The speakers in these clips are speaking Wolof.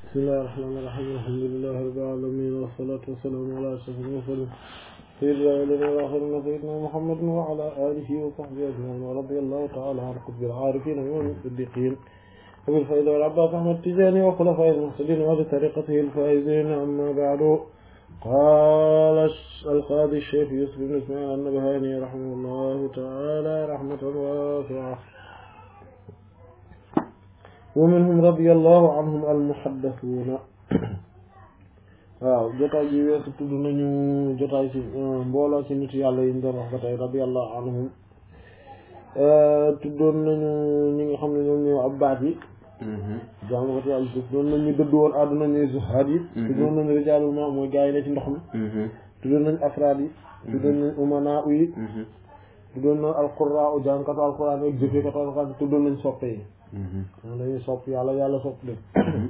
بسم الله الرحمن الرحيم الحمد لله رب العالمين والصلاة والسلام على أشرف المرسلين سيدنا ولنا الآخرين سيدنا محمد وعلى آله وصحبه أجمعين ورضي الله تعالى عن قطب العارفين ومن الصديقين أبي الفائدة والعباس أحمد التجاني وخلفاء المرسلين وبطريقته الفائزين أما بعد قال القاضي الشيخ يوسف بن إسماعيل النبهاني رحمه الله تعالى رحمة واسعة ومنهم رضي الله عنهم المحدثون waaw jotaay bi weesu tudd nañu jotaay ci mbooloo ci nit yàlla yi ñu doon wax ba tey radiyallahu anhum tuddoon nañu ñi nga xam ne ñoom ñoo abbaat yi jaamu ko ci yàlla tuddoon nañu dëdd woon àdduna ñuy zuhaad yi tuddoon nañu rijaalul ma mooy gaa yi ne ci ndox mi tuddoon nañu afraad yi tuddoon nañu umanaa yi tuddoon nañu alquraa u jàngkatu alquran ak jëfekatu alquran tuddoon nañu soppe yi moom dañuy sopp yàlla yàlla sopp leen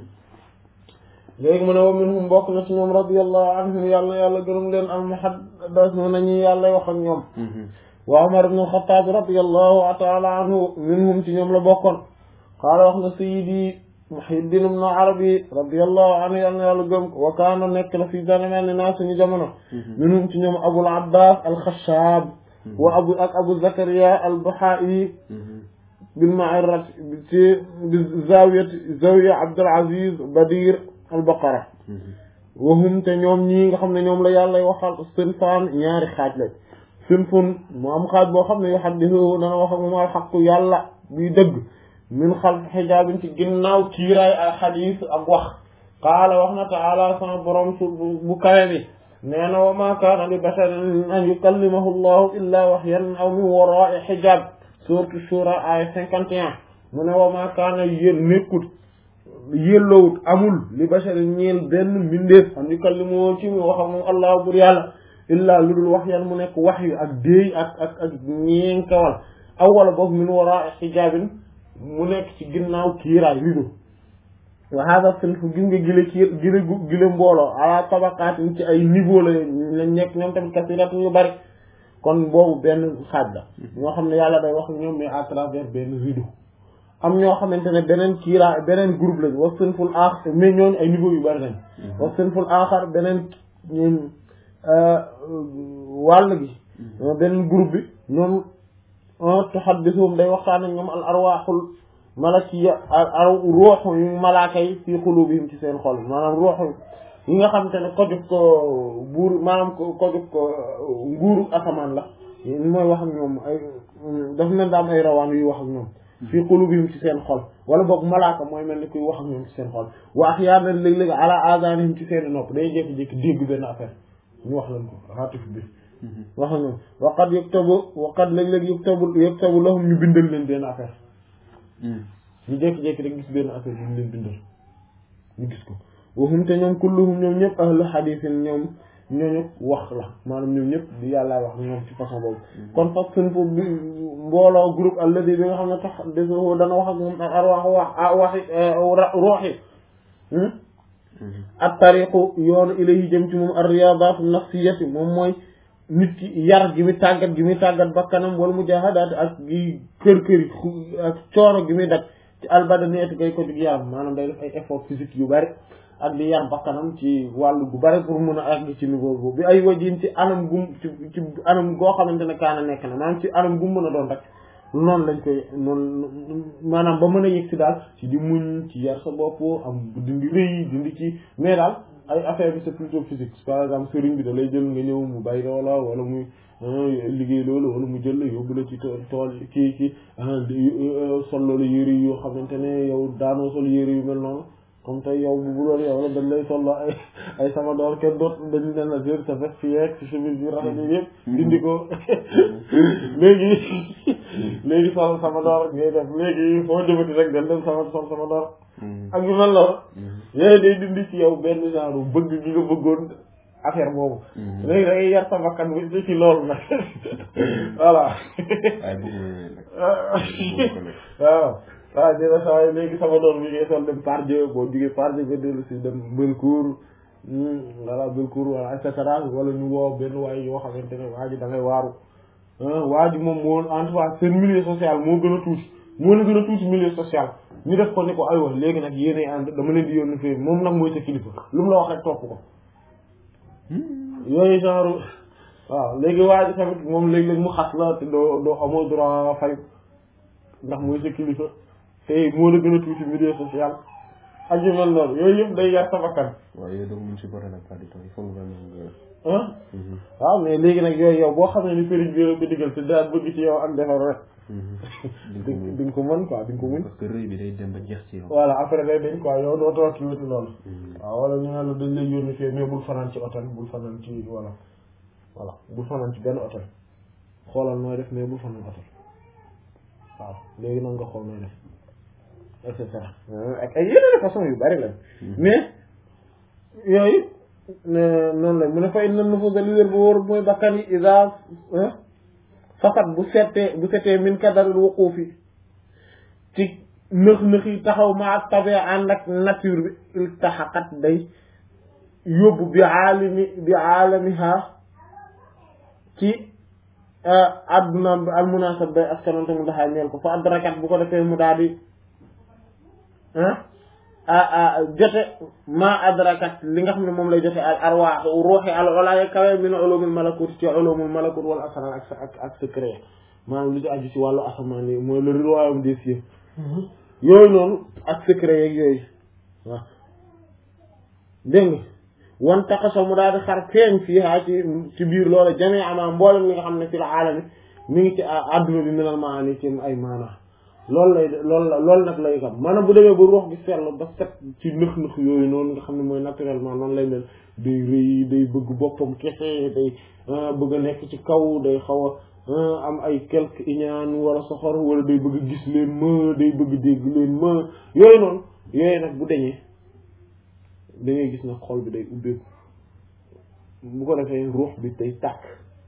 léegi mu ne wa minhum bokk na ci ñoom radiyallahu anhum yàlla yàlla gërëm leen al muhaddathuna nañu yàlla wax ak ñoom wa Umar ibn al-Khattab radiyallahu ta'ala anhu minhum ci ñoom la bokkoon qaala wax na sayyidi Muhyiddin ibn Arabi radiyallahu anhu yàlla yàlla gërëm wa kaana nekk na fi zamani naa suñu jamono minhum ci ñoom Abul Abbas al-Khashab wa abu ak Abu Zakariya al-Bahai bil ma'arrat ci bi zawiyati zawiya Abdul Aziz Badir al-Baqara wahum te ñoom ñii nga xam ne ñoom la yàlla waxal sinfaan ñaari xaaj la sinfun mu am xaaj boo xam ne yuhaddithu dana wax ak moom alxaqu yàlla buy dëgg min xalf xijaabin ci ginnaaw kiiraay al xadiis ak wax qaala wax na taala sama borom su bu kawe bi nee na wa ma kaana li basharin an yukallimahu llahu illa waxyan aw min waraai xijaab suuratu shura ay cinquante et un mu ne wa ma kaana yéen nekkut yellowut amul li bashari ñeel benn mbindeef am yukallimu ci mu wax ak moom allah bur yàlla illaa lu dul wax yan mu nekk wax yu ak déey ak ak ak ñeenkawal aw wala boog min wara xijaabin mu nekk ci ginnaaw kiiraay rido wa hada sinf gis nga gile kiir gile gile mbooloo ala tabaqaatin ci ay niveau la lañ nekk ñoom tamit kasiratu yu bari kon boobu benn xaaj la ñoo xam ne yàlla day wax ñoom mais à travers benn rido am ñoo xamante ne beneen kiira beneen groupe lañ wa sinful aaxar mais ñooñu ay niveau yu bari lañ wa sinful aaxar beneen ñun wàll gi beneen groupe bi ñoom tuhaddisuhum day waxtaan ak ñoom al arwaaxul malakiya al ruuxu yu malaaka yi fii xulubihim ci seen xol maanaam ruuxu yi nga xamante ne ko jóg ko buur maanaam ko ko jóg ko nguuru asamaan la mooy wax ak ñoom ay dafa mel daa am ay rawaan yuy wax ak ñoom fii qulubihim ci seen xol wala boog malaaka mooy mel ni kuy wax ak ñoom ci seen xol wa ahyaanan léeg-léeg ala azaanihim ci seen nopp day jékki-jékki dégg benn affaire ñu wax leen ko xaatif bi wax ak ñoom wa qad yuktabu wa qad léeg-léeg yuktabu yuktabu lahum ñu bindal leen benn affaire ñu jékki-jékki rek gis benn affaire ñu leen bindal ñu gis ko waxum te ñoom kulluhum ñoom ñëpp ahlu xadiisin ñoom ñooñu wax la maanaam ñoom ñëpp di yàlla wax ñoom ci façon boobu kon fas seen foofu bi mbooloo groupe alladi bi nga xam ne tax des dana wax ak moom ak arwaax wax waxi rooxi ak tariqu yoonu ilayhi jëm ci moom ar riyadatu nafsiyati moom mooy nit ki yar gi muy tàggat gi muy tàggat bakkanam wala mujahadaat ak gi kër kër ak coono gi muy daj ci albadaniyati gay ko jug yaram maanaam day def ay effort physique yu bari ak di yar bakkanam ci wàllu gu bari pour mun a àgg ci niveau boobu bi ay wajin ci anam gum ci ci anam goo xamante ne kaana nekk na maanaam ci anam gum mën a doon rek noonu lañ koy noonu maanaam ba mën a yëg si daal ci di muñ ci yar sa bopp am dindi rëy dindi ci mais daal ay affaire bi c'est plutôt physique par exemple sëriñ bi da lay jël nga ñëw mu bay loola wala muy liggéey loolu wala mu jël la yóbbu la ci tool kii kii sol loolu yére yoo xamante ne yow daanoo sol yére yu mel noonu comme tey yow bu doon yow la dañ lay tolloo ay ay sama door kenn doot dañu leen la jël sa veste fi yeeg ci chemise bi rafet yi yëpp dindi ko léegi léegi sol sama door ngay def léegi foo jëmati rek dañ dem sama sol sama door ak yu mel noonu yooyu day dindi ci yow benn genre bëgg gi nga bëggoon affaire boobu léegi da ngay yar sa bakkan bi ci loolu nag voilà waaw waaw dina saa léegi sama doom bi ngay sol dem Pardieu boo jugee Pardieu nga dellu si dem Belcourt voilà Belcourt wala et cetera wala ñu woo benn waay yoo xamante ne waa ji da ngay waaru waa ji moom moo en tout cas seen milieu social moo gën a tuuti moo la gën a tuuti milieu social ñu def ko ni ko aywa léegi nag yéenay ànd dama leen di yónni fii moom nag mooy sa kilifa lu mu la wax rek topp ko yooyu genre waaw léegi waa ji tamit moom léeg-léeg mu xas la te doo doo amoo droit fay ndax mooy sa kilifa te moo la gën a tuuti milieu social ak yu mel noonu yooyu yëpp day yar sa bakkan waaw yooyu donc mun si boole nag pas du tout il faut nga nga ah waaw mais léegi nag yooyu yow boo xam ne ni sëriñ bi la ko digal te daal bëgg ci yow ak defar rek di di nga ko mën quoi di nga ko mën parce que rëy bi day dem ba jeex ci yow voilà après day dañ quoi yow doo toog ci wetu loolu waaw wala ñu ne la dañ lay yónni fii mais bul fanaan ci hôtel bul fanaan ci voilà voilà bul fanaan ci benn hôtel xoolal nooy def mais bul fanaan hôtel waaw léegi nag nga xool nooy def et cetera ak ay yeneen façon yu bari lañ mais yooyu noonu la mu ne fay nan na fa ga li wér bu wóor mooy bakkan yi isa faxat bu settee bu settee min kadaril wuquufi ci nëx nëx yi taxaw ma ak tabe ànd ak nature bi il taxaqat day yóbbu bi aalami bi aalamiha ci adduna bi al munasab day askanante mu daxaa ñeel ko fa adrakat bu ko defee mu daal di ah jote ma adrakat li nga xam ne moom lay jote al arwaax ruuxi al olaaya kawe min ulumul malakut ci ulumul malakut wala asrar ak ak ak secret maanaam li ci aju ci wàllu asamaan yi mooy le royaume des cieux yooyu noonu ak secret yeeg yooyu waaw dégg nga wan taxaso mu daal di xar feeñ fii haa ci ci biir loola jamee ama mboolem li nga xam ne fi la aalami mi ngi ci adduna bi minal maani ci ay maana loolu lay loolu la loolu nag lay xam maanaam bu demee ba ruux gi seetlu ba set ci nëx-nëx yooyu noonu nga xam ne mooy naturellement noonu lay mel day rëy day bëgg boppam kese day bëgg a nekk ci kaw day xaw a am ay quelque iñaan wala soxor wala day bëgg gis leen ma day bëgg dégg leen ma yooyu noonu yooyu nag bu deñee da ngay gis nag xol bi day ubbeeku bu ko defee ruux bi day tàkk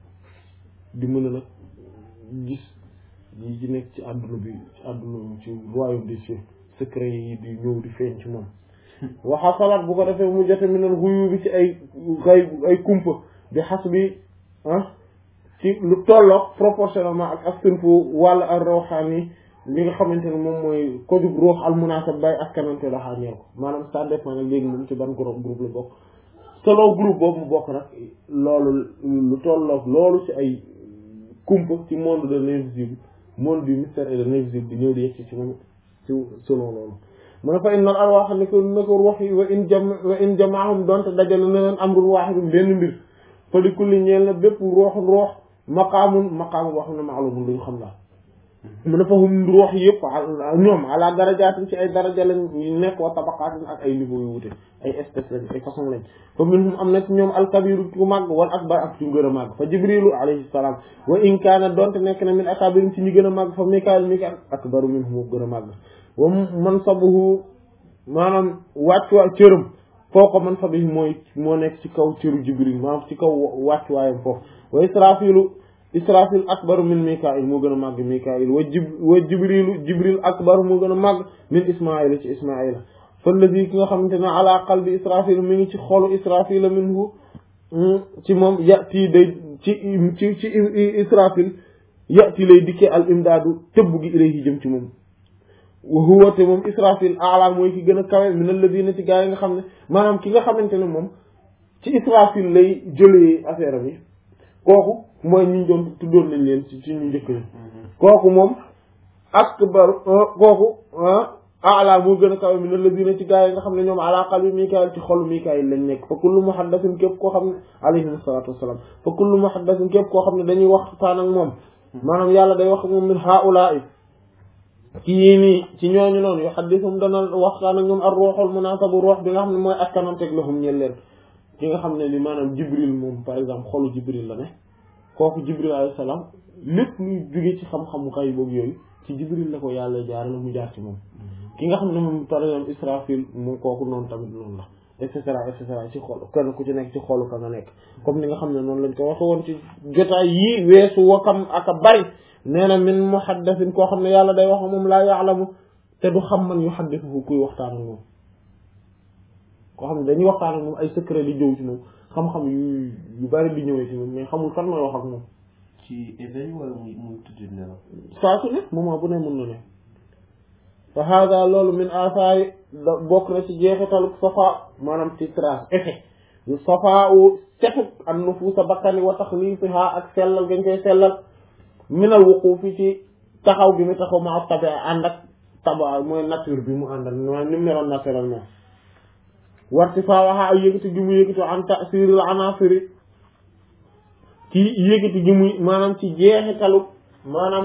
di mën a nag gis yi ci nekk ci àdduna bi ci àdduna ci royaume des cieux secret yi di ñëw di feeñ ci moom waxa salaat bu ko defee mu jote minal xuyu bi ci ay ay ay kumpa bi xas bi ah ci lu tolloog proportionnellement ak askan fu wàll ak rawxaan yi li nga xamante ne moom mooy ko jug ruux al munasab bay askanante la xaañeel ko maanaam ça dépend nag léegi moom ci ban groupe groupe la bokk solo groupe boobu mu bokk nag loolu lu tolloog loolu ci ay kumpa ci monde de l'invisible monde du mystère et de l'invisible di ñëw di yegg ci moom ci selon loolu mu ne fa innal arwaax ne ko ne ko ruux yi wa in jam wa in jamaahum donte dajale na leen amrun waahidun benn mbir fa li kulli ñeel na bépp ruuxun ruux maqaamun maqaamun boo xam ne maalumun lu ñu xam la mu ne fa hum ruux yëpp ñoom ala darajaatin ci ay daraja lañ nekk wa tabaqaatin ak ay niveau yu wute ay espèces lañ ay façon lañ fa minhum am na ci ñoom alkabiru ku màgg wal akbar ak ci gën a màgg fa jibrilu alayhi salaam wa in kaana donte nekk na min akabirin ci ñu gën a màgg fa mikael mikael akbaru minhum gën a màgg wa mansabuhu maanaam wàccuwaay cëram foo ko mansabihi mooy moo nekk ci kaw cëru jibril maanaam ci kaw wàccuwaayam foofu wa israfilu israfil akbaru min mikail moo gën a màgg mikail wa jib wa jibrilu jibril akbaru moo gën a màgg min ismaila ci ismaila fallazi ki nga xamante ne ala qalbi israfil mi ngi ci xolu israfil minhu ci moom yati day ci ci ci israfil yati lay dikkee al imdaadu tëbb gi ilayhi jëm ci moom wa huwa te moom israfil ala mooy ki gën a kawe min alladina ci gaa yi nga xam ne maanaam ki nga xamante ne moom ci israfil lay jëlee affaire bi kooku mooy ñu doon tuddoon nañ leen ci ci ñu njëkk ni kooku moom akbar kooku ala moo gën a kawe min alladina ci gaa yi nga xam ne ñoom ala qalbi mikaayil ci xolu mikaayil lañ nekk fa kullu muhaddasin képp koo xam ne alayhim salaatu wasalaam fa kullu muhaddasin képp koo xam ne dañuy waxtaan ak moom maanaam yàlla day wax ak moom min haula'i ci yii nii ci ñooñu noonu yu xaddisum dana waxtaan ak ñoom ar ruuxul munaasabu ruux bi nga xam ne mooy askananteeg lahum ñel leen ki nga xam ne ni maanaam jibril moom par exemple xolu jibril la ne kooku jibril alayhi salaam lépp luy jóge ci xam-xamu kay boobu yooyu ci jibril la ko yàlla jaarale mu jaar ci moom ki nga xam ne moom par exemple israfil moom kooku noonu tamit noonu la et cetera et cetera ci xol kenn ku ci nekk ci xolu ka nga nekk comme ni nga xam ne noonu lañ ko waxe woon ci jotaay yii weesu wakam ak a bari nee na min muhaddasin koo xam ne yàlla day wax moom laa yaalamu te du xam man yuhaddithu kuy waxtaan ak moom koo xam ne dañuy waxtaan ak moom ay secret di jëw ci moom xam-xam yu yu bari di ñëwee ci moom mais xamul kan mooy wax ak moom ci éveil wala muy muy tudd nelaw saa su ne moment bu ne mën na ne fa hada loolu min asaari da bokk na ci jeexitalu safa maanaam ci trace effet yu safa u setu an nufuusa bakkani wa taxliisiha ak sellal gañ koy sellal minal wuquufi ci taxaw bi mu taxaw ma tabi ànd ak taba mooy nature bi mu àndal mooy ni mu meloon naturellement warti faa waxa ay yëgati gi mu yëgati an tasiril anasiri ci yëgati gi muy maanaam ci jeexitalu maanaam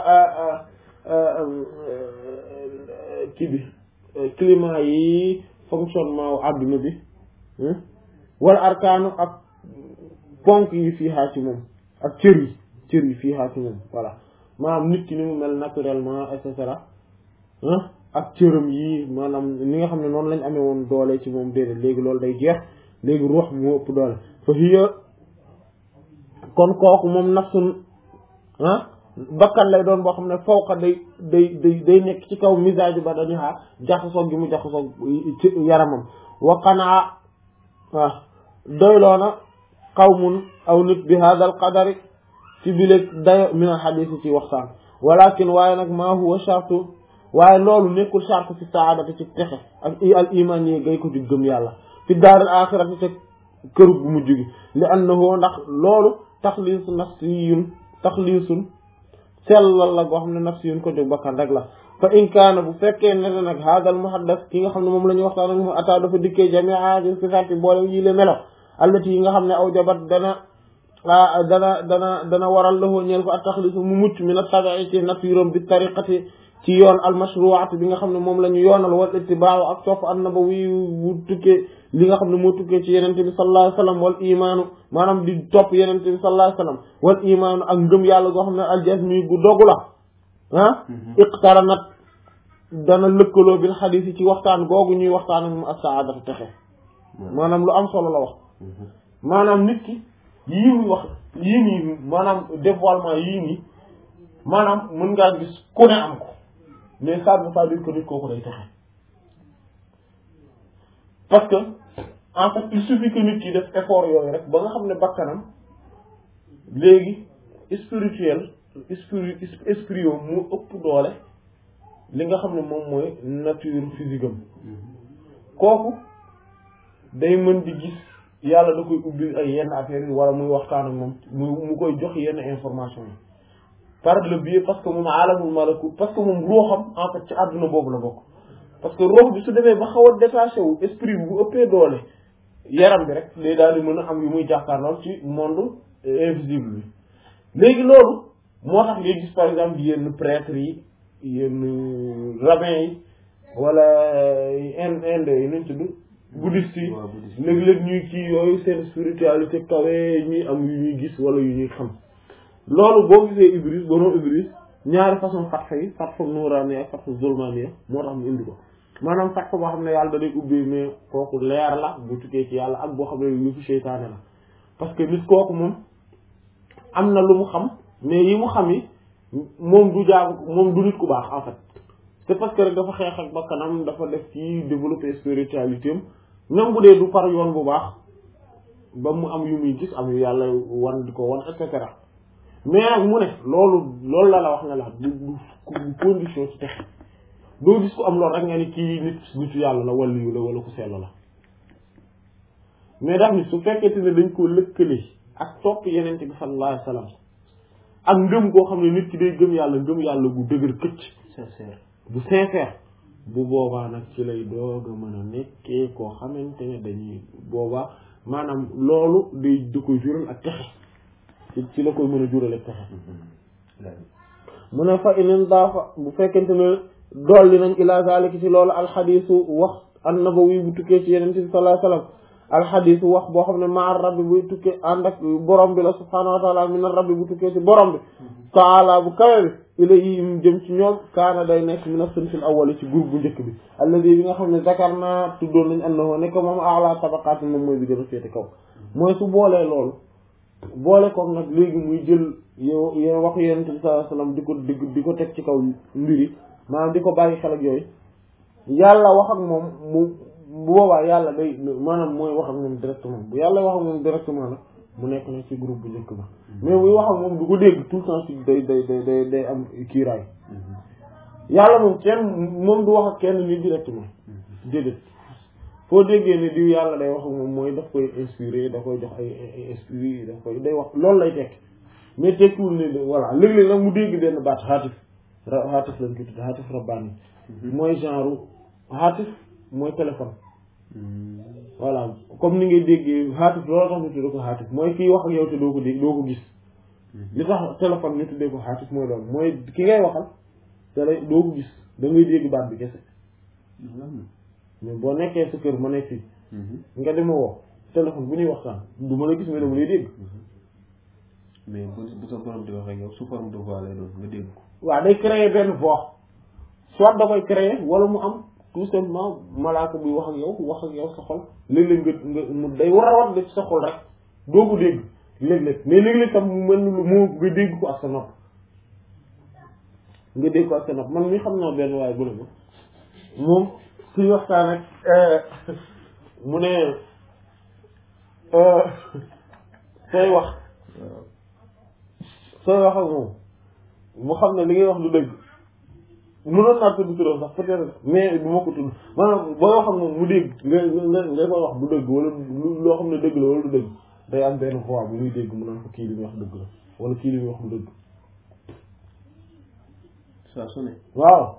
kii bi climat yi fonctionnement wu àdduna bi wala arkaanu ak ponk yi fii xaa ci moom ak cër yi cër yi fii xaa ci moom voilà maanaam nit ki ni mu mel naturellement et cetera ak cëram yi maanaam ni nga xam ne noonu lañ amee woon doole ci moom déedéet léegi loolu day jeex léegi ruux moo ëpp doole fa hiya kon kooku moom nafsun ah bakkan lay doon boo xam ne fawqa day day day day nekk ci kaw misage ba dañu xaar jaxasoog gi mu jaxasoog ci yaramam waqanaa waaw doyloona qawmun aw nit bi hada al qadari ci bileeg dayo min al xadis ci waxtaan walakin waaye nag maa huwa shartu waaye loolu nekkul charte fi saadati ci texe ak al iman yi gay ko ci gëm yàlla fi daaral axirati te kër bu mujj gi li annahu ndax loolu taxliisu nafsiyun taxliisun sellal la goo xam ne nafsiyun ko jóg bakkan rek la fa in kaana bu fekkee ne nag haadal muhaddas ki nga xam ne moom la ñuy waxtaan ak mu ataa dafa dikkee jamia di sifaati boole yi le melo allati yi nga xam ne aw jabat dana dana dana dana waral lahu ñeel ko ak taxliisu mu mucc min at-tabi'i ci nafsiram bi tariqati ci yoon almashruwaat bi nga xam ne moom la ñu yoonal wal ittibaaw ak topp annabawi bu tukkee li nga xam ne moo tukkee ci yenente bi sallallahu alayhi wasallam wal imaanu maanaam di topp yenente bi sallallahu alayhi wasallam wal imaanu ak ngëm yàlla goo xam ne aljasmi gu dogu la ah iqtaranat dana lëkkaloo bil xadiis yi ci waxtaan googu ñuy waxtaan ak mu as-saadatu texe maanaam lu am solo la wax maanaam nit ki yii muy wax yii nii maanaam dévoilement yii nii maanaam mën ngaa gis ku ne am ko mais ça ne veut pas dire que nit kooku day texe parce que en fait il suffit que nit ki def effort yooyu rek ba nga xam ne bakkanam léegi spirituel esprit esprit yoom mu ëpp doole li nga xam ne moom mooy nature physique am kooku day mën di gis yàlla da koy ubbi ay yenn affaires yi wala muy waxtaan ak moom mu mu koy jox yenn information yi par le biais parce que moom alamul malakut parce que moom ruuxam en fait ci àdduna boobu la bokk parce que ruux bi su demee ba xaw a détaché wu esprit bi bu ëppee doole yaram bi rek day daal di mën a am yu muy jàkkaarlool ci monde invisible bi léegi loolu moo tax ngay gis par exemple yenn prêtres yi yenn rabbins yi wala ind inde yi nuñ tudd bouddhiste yi léeg-léeg ñuy kii yooyu seen spiritualité kawe ñuy am yu ñuy gis wala yu ñuy xam loolu boo gisee Ibris borom Ibris ñaari façon fatxa yi fatxa nuuraani ak fatxa zulmaani moo tax mu indi ko maanaam fatxa boo xam ne yàlla da day ubbee mais kooku leer la bu tukkee ci yàlla ak boo xam ne yëfu seytaane la parce que nit kooku moom am na lu mu xam mais yi mu xam yi moom du jaagu moom du nit ku baax en fait c'est parce que rek dafa xeex ak bakkanam dafa def ci développer spiritualité am même bu dee du par yoon bu baax ba mu am yu muy gis am yu yàlla wan di ko wan et cetera mais nag mu ne loolu loolu la la wax ne la du du condition ci texe doo gis ko am loolu rek nga ni kii nit nitu yàlla la wala yu la wala ku sell la mais daf ni su fekkente ne dañ koo lëkkale ak topp yenente bi sallallahu alayhi wasallam ak ngëm koo xam ne nit ki day gëm yàlla ngëm yàlla gu dëgër këcc sincère bu sincère bu boobaa nag ci lay doog a mën a nekkee koo xamante ne dañuy boobaa maanaam loolu day da koy jural ak texe ci ci la koy mën a jural ak texe mu ne fa inin daafa bu fekkente ne dolli nañ ila zalika ci loolu alxadisu wax annabawi bu tukkee ci yeneen bi sallallahu alayhi wasallam alxadisu wax boo xam ne maa rabbi buy tukkee ànd ak borom bi la subhanahu wa taala min rabbi bu tukkee ci borom bi taala bu kawe bi ila yi mu jëm ci ñoom kaana day nekk min as-sinfil awwal ci groupe bu njëkk bi alladi bi nga xam ne zakar naa tuddoon nañ annahu nekk moom ala tabaqaat moom mooy bi gën a féete kaw mooy su boolee loolu boole koog nag léegi muy jël yow yow waxu yonent bi sallallahu alayhi wasallam di ko di di ko teg ci kaw mbiri maanaam di ko bàyyi xel ak yooyu yàlla wax ak moom mu bu boobaa yàlla day maanaam mooy wax ak moom directement bu yàlla wax ak moom directement nag mu nekk na ci groupe bu njëkk ba mais buy wax ak moom du ko dégg tout le temps ci day day day day day am kiiraay yàlla moom kenn moom du wax ak kenn nit directement déedéet foo déggee ni diw yàlla day wax ak moom mooy daf koy inspiré da koy jox ay ay esprit daf koy day wax loolu lay tekki mais tekkiwul ne voilà léeg-léeg nag mu dégg benn baat xaatif ra xaatif lañ ko tudd xaatif rabbaani mooy genre xaatif mooy téléphone voilà comme ni ngay déggee xaatif loolu tax ñu tuddee ko xaatif mooy kiy wax ak yow te doo ko dégg doo ko gis li tax téléphone ñu tuddee ko xaatif mooy loolu mooy ki ngay waxal te lay doo ko gis da ngay dégg baat bi kese mais boo nekkee sa kër ma nekk fii nga dema woo téléphone bu ñuy waxtaan du ma la gis mais dama lay dégg mais bu bu sa borom di wax ak yow sous forme de voix lay doon nga dégg ko waaw day créer benn voix soit da koy créer wala mu am tout simplement malaaka buy wax ak yow wax ak yow sa xol léeg-léeg nga nga mu day war a wat ci sa xol rek doo ko dégg léeg-léeg mais léeg-léeg tam mu mel ni lu moo nga dégg ko ak sa nopp nga dégg ko ak sa nopp man mi xam naa benn waaye bu ne ma moom suy waxtaan ak mu ne sooy wax sooy wax ak moom mu xam ne li ngay wax du dëgg mënoon naa tudd turam sax peut-être mais du ma ko tudd maanaam booy wax ak moom mu dégg nga nga nga koy wax du dëgg wala loo xam ne dëgg la wala du dëgg day am benn voix bu muy dégg mu naan ko kii li muy wax dëgg la wala kii li muy wax du dëgg saa su ne waaw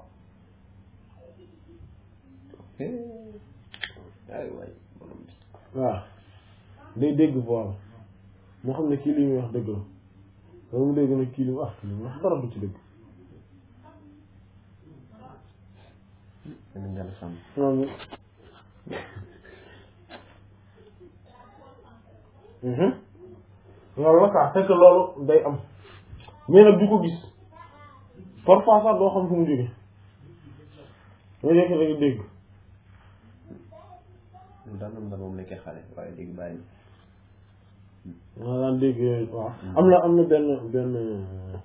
ay waay borom bi waaw day dégg voix moo xam ne kii li muy wax dëgg la wala mu dégg ne kii li mu wax li mu wax dara du ci dëgg dana njàll sàmm loolu loolu la quoi c'est que loolu day am mais nag du ko gis parfois sax doo xam fu mu jóge nga nekk da nga dégg loolu daan nam da moom nekkee xale waaye léegi bàyyi nga daan dégg yooyu waaw am na am na benn benn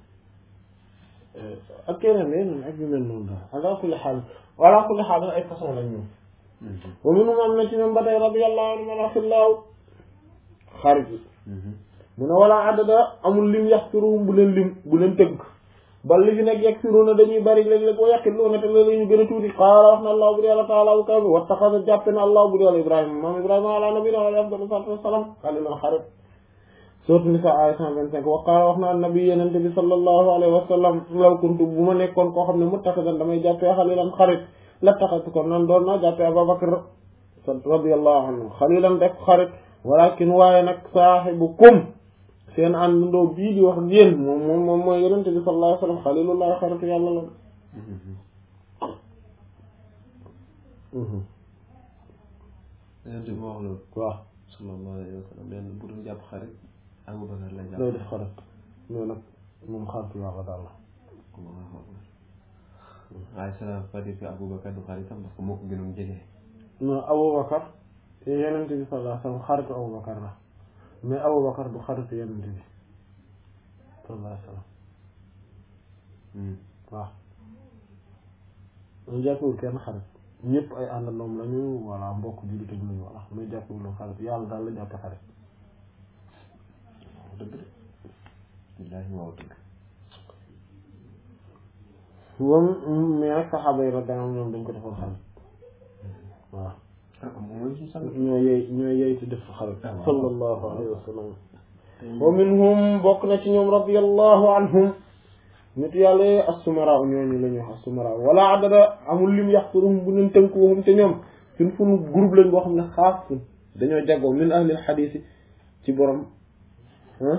ak keneen yeneen ak yu mel noonu daal ala kulli xaal ala kulli xaal ay façon lañ ñoom wa minhum am na ci ñoom ba tey radiyallahu anhu man axillaahu xarit yi mu ne wala adada amul lim yaxfiruhum bu leen lim bu leen tëgg bal li fi nekk yaxfiruuna dañuy bari léeg-léeg wa yaqiluuna te léeg-léeg ñu gën a tuuti qaala wax na allah bur yàlla taala bu kaw bi wattaxada jàppe na allah bur yàlla ibrahima maam ibrahima ala nabina wa afdalu salaatu wasalaam xalilan xarit sourate Nisaa aaya 125 wa qaala wax na nabi yenente bi sallallahu alayhi wa sallam law kuntu bu ma nekkoon koo xam ne muttaxidan damay jàppee xalilan xarit la taxatu ko nan doon naa jàppee Abubakar radiyallahu anhu xalilan def xarit walakin waaye nag saaxibukum seen àndandoo bii di wax yéen moom moom moom mooy yenente bi sallallahu alayhi wa sallam xalilullah xaritu yàlla la yonent bi wax loolu waaw sallallahu alayhi wa sallam nee na bu doon jàpp xarit Abubakar lay jàpp looy def xarit mais nag moom xaritu yàlla daal la waaye ça veut pas dire que Abubakar du xaritam parce que moo ko gënoon jege non Abubakar yenente bi sallallahu alayhi wa sallam xaritu Abubakar la mais Abubakar du xaritu yenente bi sallallahu alayhi wa sallam waaw ñu jàppewul kenn xarit ñëpp ay àndandoom lañu walla mbokk jullit ak lañu walla mais jàppewul leen xarit yàlla daal la jàppe xarit waaw dëgg de billaahi waaw dëgg moom mais nag saxaaba yi radiyallahu anhum ñoom dañ ko defoon xarit waaw ah moom mooy suñu sang ñoo yey ñoo yey ci def xarit Ah, waaw. sallallahu alayhi wa sallam wa minhum bokk na ci ñoom radiyallahu anhum nit yàlla yee assumara ñooñu la ñuy wax assumara wala adada amul lim yaxturum bu leen tënk waxum te ñoom suñ funu groupe lañ boo xam ne xaas sun dañoo jagoo min ahlil xadiis ci borom ah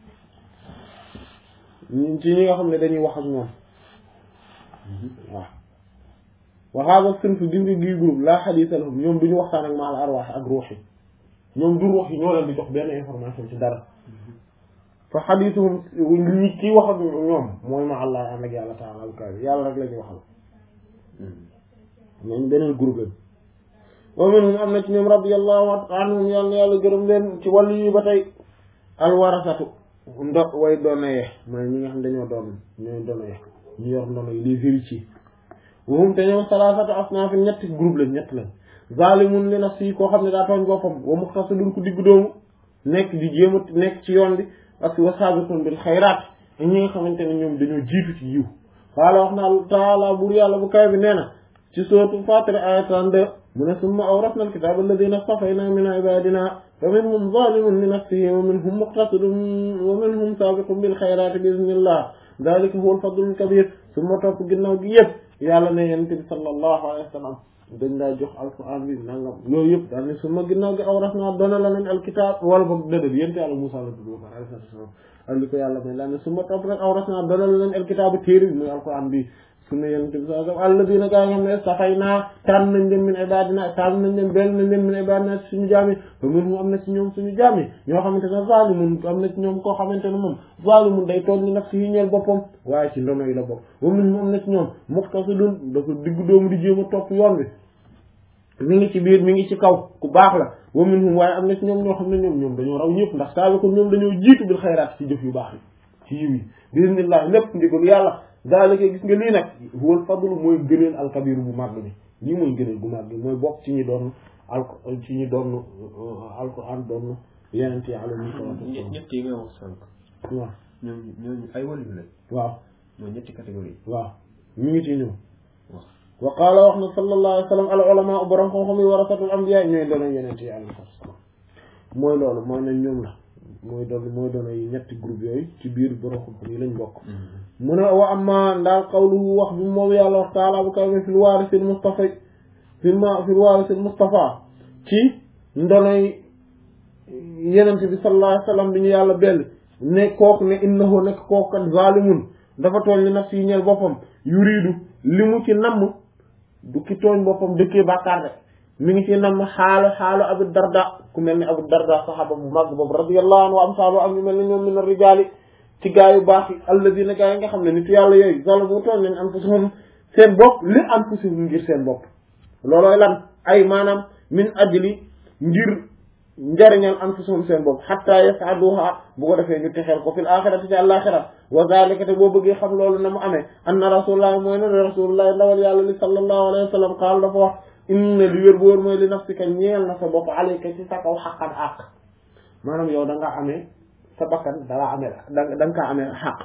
ñi- ci ñi nga xam ne dañuy wax ak ñoom waaw wa hada sinf gis nga gii groupe laa xadiisa lahum ñoom duñu waxtaan ak maal arwaax ak ruux yi ñoom du ruux yi ñoo leen di jox benn information ci dara fa xadiisuhum ñi kii wax ak ñoom mooy ma allah ànd ak yàlla taala al kabi yàlla rek la ñuy waxal ñooñu beneen groupe lañ wa minhum am na ci ñoom radiyallahu anhum yàlla na yàlla gërëm leen ci wàllu yi ba tey alwarasatu ndo way doona ye mooy ñi nga xam dañoo doon ñooy doona ye ñu yor ndono yi les héritiers wahum te ñoom salaasatu asnaafin ñetti groupe lañ ñett lañ zalimun li nafsi koo xam ne daa tooñ boppam wa muqtasidun ku diggu doomu nekk di jéem a nekk ci yoon bi ak wa sabiqun bil xayraat ñi nga xamante ne ñoom dañoo jiitu ci yiw qaala wax na taala bur yàlla bu kay bi nee na ci sootu Faatir aya 32 mu ne summa awrasna alkitaba alladina stafayna min ibadina fa minhum zalimun li nafsihi wa minhum muqtasidun wa minhum sabiqun bil xayrati bi iznillah dalika huwa alfadlul kabir summa topp ginnaaw gi yëpp yàlla ne yonent bi sallallahu alayhi wa sallam dañ laa jox alquran bi nangam yooyu yëpp daal ne summa ginnaaw gi awrasna doona la leen alkitab wala boog dëdëb yénte yàlla Musaa la tudd ba pare alayhi salaam ak li ko yàlla may laa ne summa topp rek awrasna doona la leen alkitabu téere bi muy alquran bi sunna yonent bi sallallahu alayhi wa sallam alladina gaa nga xam ne safay naa tànn nañ leen min ibadina tànn nañ leen benn nañ leen min ibadina suñu jaami ba mun mu am na ci ñoom suñu jaami ñoo xamante ne zalimun am na ci ñoom koo xamante ne moom zalimun day toog ni nafsi yi ñeel boppam waaye ci ndono yi la bopp ba mun mu am na ci ñoom muqtasidun dafa diggu doomu di jéem a topp yoon bi mi ngi ci biir mi ngi ci kaw ku baax la wa minhum waaye am na ci ñoom ñoo xam ne ñoom ñoom dañoo raw ñëpp ndax saa ko ñoom dañoo jiitu bil xayraat ci jëf yu baax yi ci yiw yi bismillah lépp ndigal yàlla daalika gis nga lii nag huwal fadlu mooy gëneel alkabiru bu màgg bi lii mooy gëneel bu màgg bi mooy bokk ci ñi doon al ci ñi doon alquran doon yeneen yi alayhi salaatu ñett ñett yi nga wax sànq. waaw ñooñu ñooñu ay wàllu lañ. waaw mooy ñetti catégorie. waaw mi ngi ci ñëw waaw. wa qaala wax na sallallahu alayhi wa sallam al ulama borom xam-xam yi warasatul anbiya ñooy doon yeneen yi alayhi salaam mooy loolu mooy ne ñoom la mooy doon mooy doon ay ñetti groupe yooyu ci biir borom xam-xam yi lañ bokk mu ne wa amma ndaal qawluhu wax bi moom yàlla wax taala bu kaw fil waarisil mustafa fil ma fil waarisil mustafa ci ndonoy yenent bi sallallahu alayhi wa sallam bi ñu yàlla bell ne kooku ne innahu nekk kooku kat zalimun dafa tooñ li nafsi yi ñeel boppam yuridu li mu ci namm du ki tooñ boppam dëkkee bàkkaar de mi ngi ci namm xaalu xaalu abu darda ku mel ni abu darda saxaaba bu mag boobu radiyallahu anhu wa amsaalu am ñu mel ni ñoom min ar-rijaali ci gaa yu baax yi alladina gaa yi nga xam ne nit yàlla yooyu zalamu tooñ nañ anfusahum seen bopp li anfusahum ngir seen bopp loolooy lan ay maanaam min ajli ngir njariñal anfusahum seen bopp xatta yasaduha bu ko defee ñu texeel ko fil axirati ci àlaxira wa zalika te boo bëggee xam loolu na mu amee anna rasulullah mooy ne rasulullah ndawal yàlla li sallallahu alayhi wa sallam qaal dafa wax inna li wér bu wóor mooy li nafsika ñeel na sa bopp alayka ci sa kaw xaqan àq maanaam yow da nga amee sa bakkan da nga amee da da nga kaa amee xaq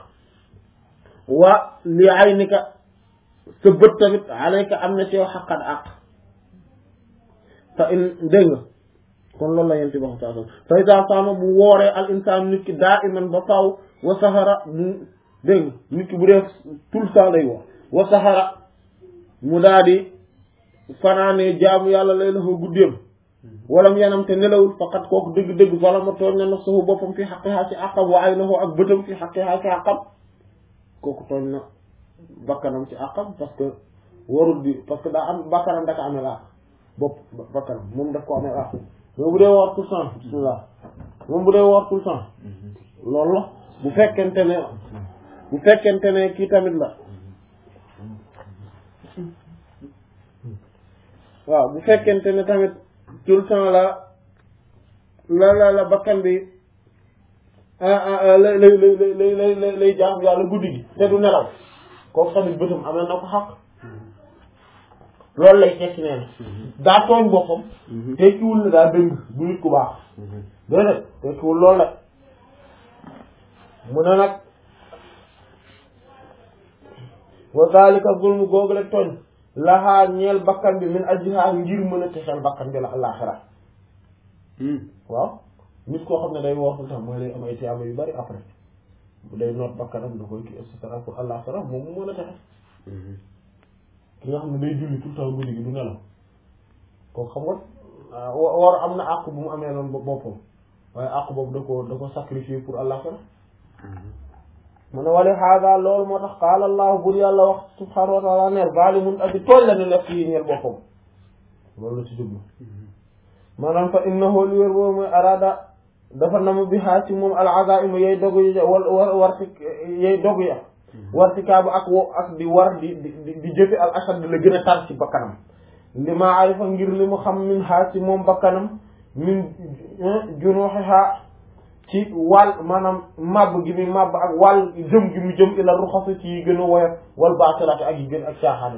wa li aynika sa bët tamit alayka am na ci yow xaqan àq fa in dégg nga kon loolu la yenti wax saa fa ida saama bu wooree al insaan nit ki daa iman ba faw wa sahara mu dégg nga nit ki bu dee tout le temps lay woor wa sahara mu daa di fanaanee jaamu yàlla lay lafa guddeem walam yanam te nelawul faqat kooku dëgg-dëgg wala ma tooñ na nafsuhu boppam fi xaqiha ci àqam wa aynahu ak bëtam fi xaqiha ci àqam kooku tooñ na bakkanam ci àqam parce que warul di parce que daa am bakkanam daka amee àq bopp bakkanam moom daf ko amee àq moom bu dee woor tout le temps bismillah moom bu dee woor tout le temps loolu la bu fekkente ne bu fekkente ne kii tamit la waaw bu fekkente ne tamit tout le temps la la la la bakkan bi lay lay lay lay lay lay jaam yàlla guddi gi te du nelaw kooku tamit bëtam amee na ko xaq loolu lay tekki nee na daa tooñ boppam tekkiwul ne daa dëng bu nit ku baax déedéet tekkiwul loolu la mu ne nag wa zalika zulmu googu la tooñ laxaa ñeel bakkan bi min ajliha ngir mën a texeel bakkan bi la àllaaxira waaw nit koo xam ne day woor tout le temps mooy lay am ay tiyaaba yu bari après bu day noot bakkanam da koy kii et cetera pour àllaaxira moom mu mën a texe ki nga xam ne day julli tout le temps guddi gi du nelaw kooku xam nga war am na àq bu mu amee noonu boppam waaye àq boobu da ko da ko sacrifier pour àllaaxira mu ne wali hada loolu moo tax qaala allahu bur yàlla wax subhanahu wa taala ne zalimun aji tooñ la ne naf yi ñeel boppam loolu la ci jublu maanaam fa innahu li wér boobu mooy arada dafa nam bi xaa ci moom al azaima yay dogu yi wal war warti yay dogu ya wartikaabu ak wo ak di war di di di jëfe al ashad la gën a tar ci bakkanam li ma ay fa ngir li mu xam min xaa ci moom bakkanam min junuuxiha ci wàll maanaam màbb gi muy màbb ak wàll jëm gi mu jëm ila ruxasa ci yi gën a woyof wal baatilaati ak yi gën ak caaxaane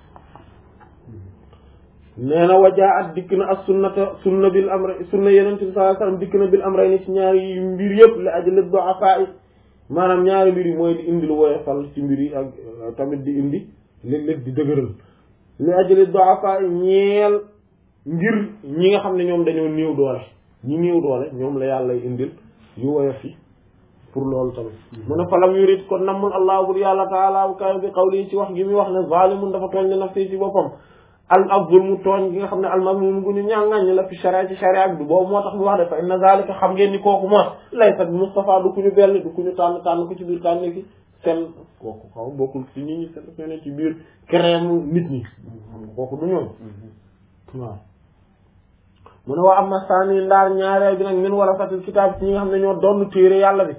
nee na wajaa at dikk na ak sunnata sunna bil amra sunna yeneen bi sallallahu alayhi wasallam dikk na bil amra ni ci ñaari mbir yëpp li ajli du'afa maanaam ñaari mbir yi mooy di indi lu woyofal ci mbir yi ak tamit di indi léeg-léeg di dëgëral li ajali du'afa ñeel ngir ñi nga xam ne ñoom dañoo néew doole ñi néew doole ñoom la yàlla indil yu woyof yi pour loolu tamit mu ne falam yurid kon nammul allah bur yàlla taala bu kaay bi qawli ci wax gi muy wax ne zalimun dafa tooñ li nafsi ci boppam al ak zulmu tooñ gi nga xam ne almazmum gu ñu ñàngañ la fi sharia ci sharia bi boobu moo tax mu wax de fa inna zalika xam ngeen ni kooku moos laysa bi Mustafa du ku ñu bell du ku ñu tànn tànn ko ci biir tànn fi seen kooku xaw bokkul ci nit ñi seen ne ci biir crème nit ñi kooku du ñoom waaw mu ne waa am na saani ndaar ñaareel bi nag min war a fatil kitaab ci ñi nga xam ne ñoo doon téere yàlla bi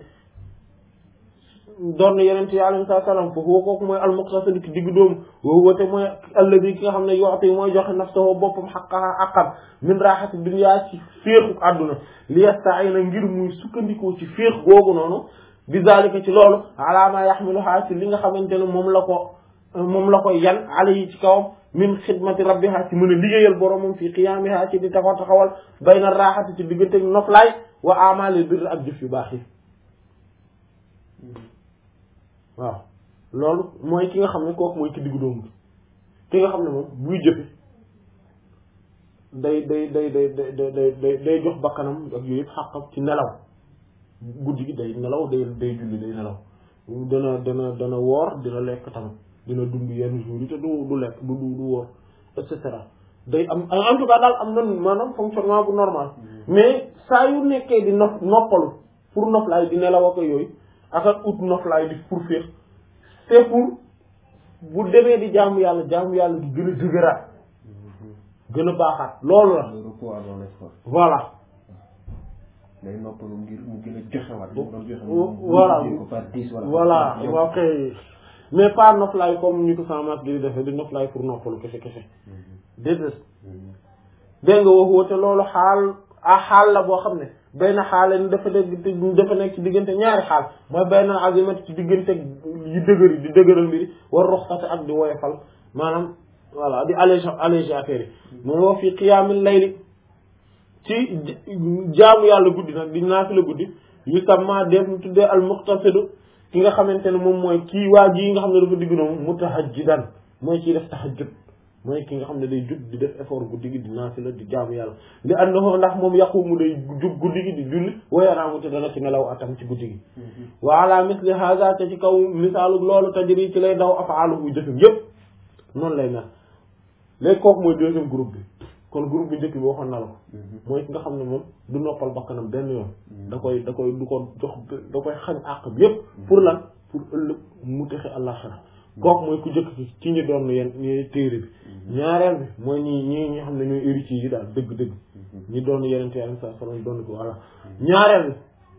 doon yeneen ci alayhi salaam foofu woo kooku mooy almuqtasid ki digg dóomu woo woote mooy alladi ki nga xam ne yoxte mooy joxe nafsahu boppam xaqaha aqam min raxati dunya ci féexu àdduna li yasta'ina ngir muy sukkandikoo ci féex googu noonu bi zalika ci loolu ala ma yaxmiluha ci li nga xamante ne moom la ko moom la ko yan alayhi ci kawam min xidmati rabbiha ci mën a liggéeyal boromam fi qiyaamiha ci di taxaw taxawal bayna raaxati ci diggante noflaay wa amali birr ak jëf yu baax yi waaw loolu mooy ki nga xam ne kooku mooy ki diggu doomu ki nga xam ne moom buy jëfe day day day day day day day day jox bakkanam ak yooyu yëpp xàqam ci nelaw guddi gi day nelaw day day julli day nelaw dana dana dana woor dina lekk tamit dina dund yenn jours yi te du du lekk du du du woor et cetera day am en tout cas daal am na maanaam fonctionnement bu normal mais saa yu nekkee di nopp noppalu pour noflaay di nelaw ak yooyu ak ak ut noflaay di pour féex c'est pour bu demee di jaamu yàlla jaamu yàlla di gën a dëgëraat gën a baaxaat loolu la le repos avant l'effort voilà day noppalu ngir mu gën a joxewaat li mu doon joxe voilà mu ko par dix wala voilà waaw kay mais pas noflaay comme ñu ko samaat di defee di noflaay pour noppalu kese kese déedéet dégg nga wax woote loolu xaal a xaal la boo xam ne benn xaale ni dafa dégg dafa nekk ci diggante ñaari xaal mooy benn azimat ci diggante yi dëgër yi di dëgëral mbiri war roxtate ak di woyofal maanaam voilà di allégé allégé affaire yi mooy wax fii qiyaamil layli ci jaamu yàlla guddi nag di naafila guddi yu samma def mu tuddee al muqtasidu ki nga xamante ne moom mooy kii waa ji yi nga xam ne dafa digg noonu mutahajjidan mooy ciy def tahajjud mooy ki nga xam ne day jug di def effort guddi gi di naafila di jaamu yàlla li annahu ndax moom yaqumu day jug guddi gi di julli wa yanaamu te dana ci nelaw atam ci guddi gi wa ala misli hadha te ci kaw misaalu loolu tajri ci lay daw afaaluhu jëfam yépp noonu lay mel léegi kooku mooy deuxième groupe bi kon groupe bi njëkk bi waxoon na la ko mooy ki nga xam ne moom du noppal bakkanam benn yoon da koy da koy du ko jox da koy xañ àq bi yépp pour lan pour ëllëg mu texe àllaxira kooku mooy ku jëkk ci ci ñi doon yenn ñi téere bi ñaareel bi mooy ñi ñi ñi xam ne ñooy héritiers yi daal dëgg-dëgg ñi doon yenente yàlla sa sallam doon ko voilà ñaareel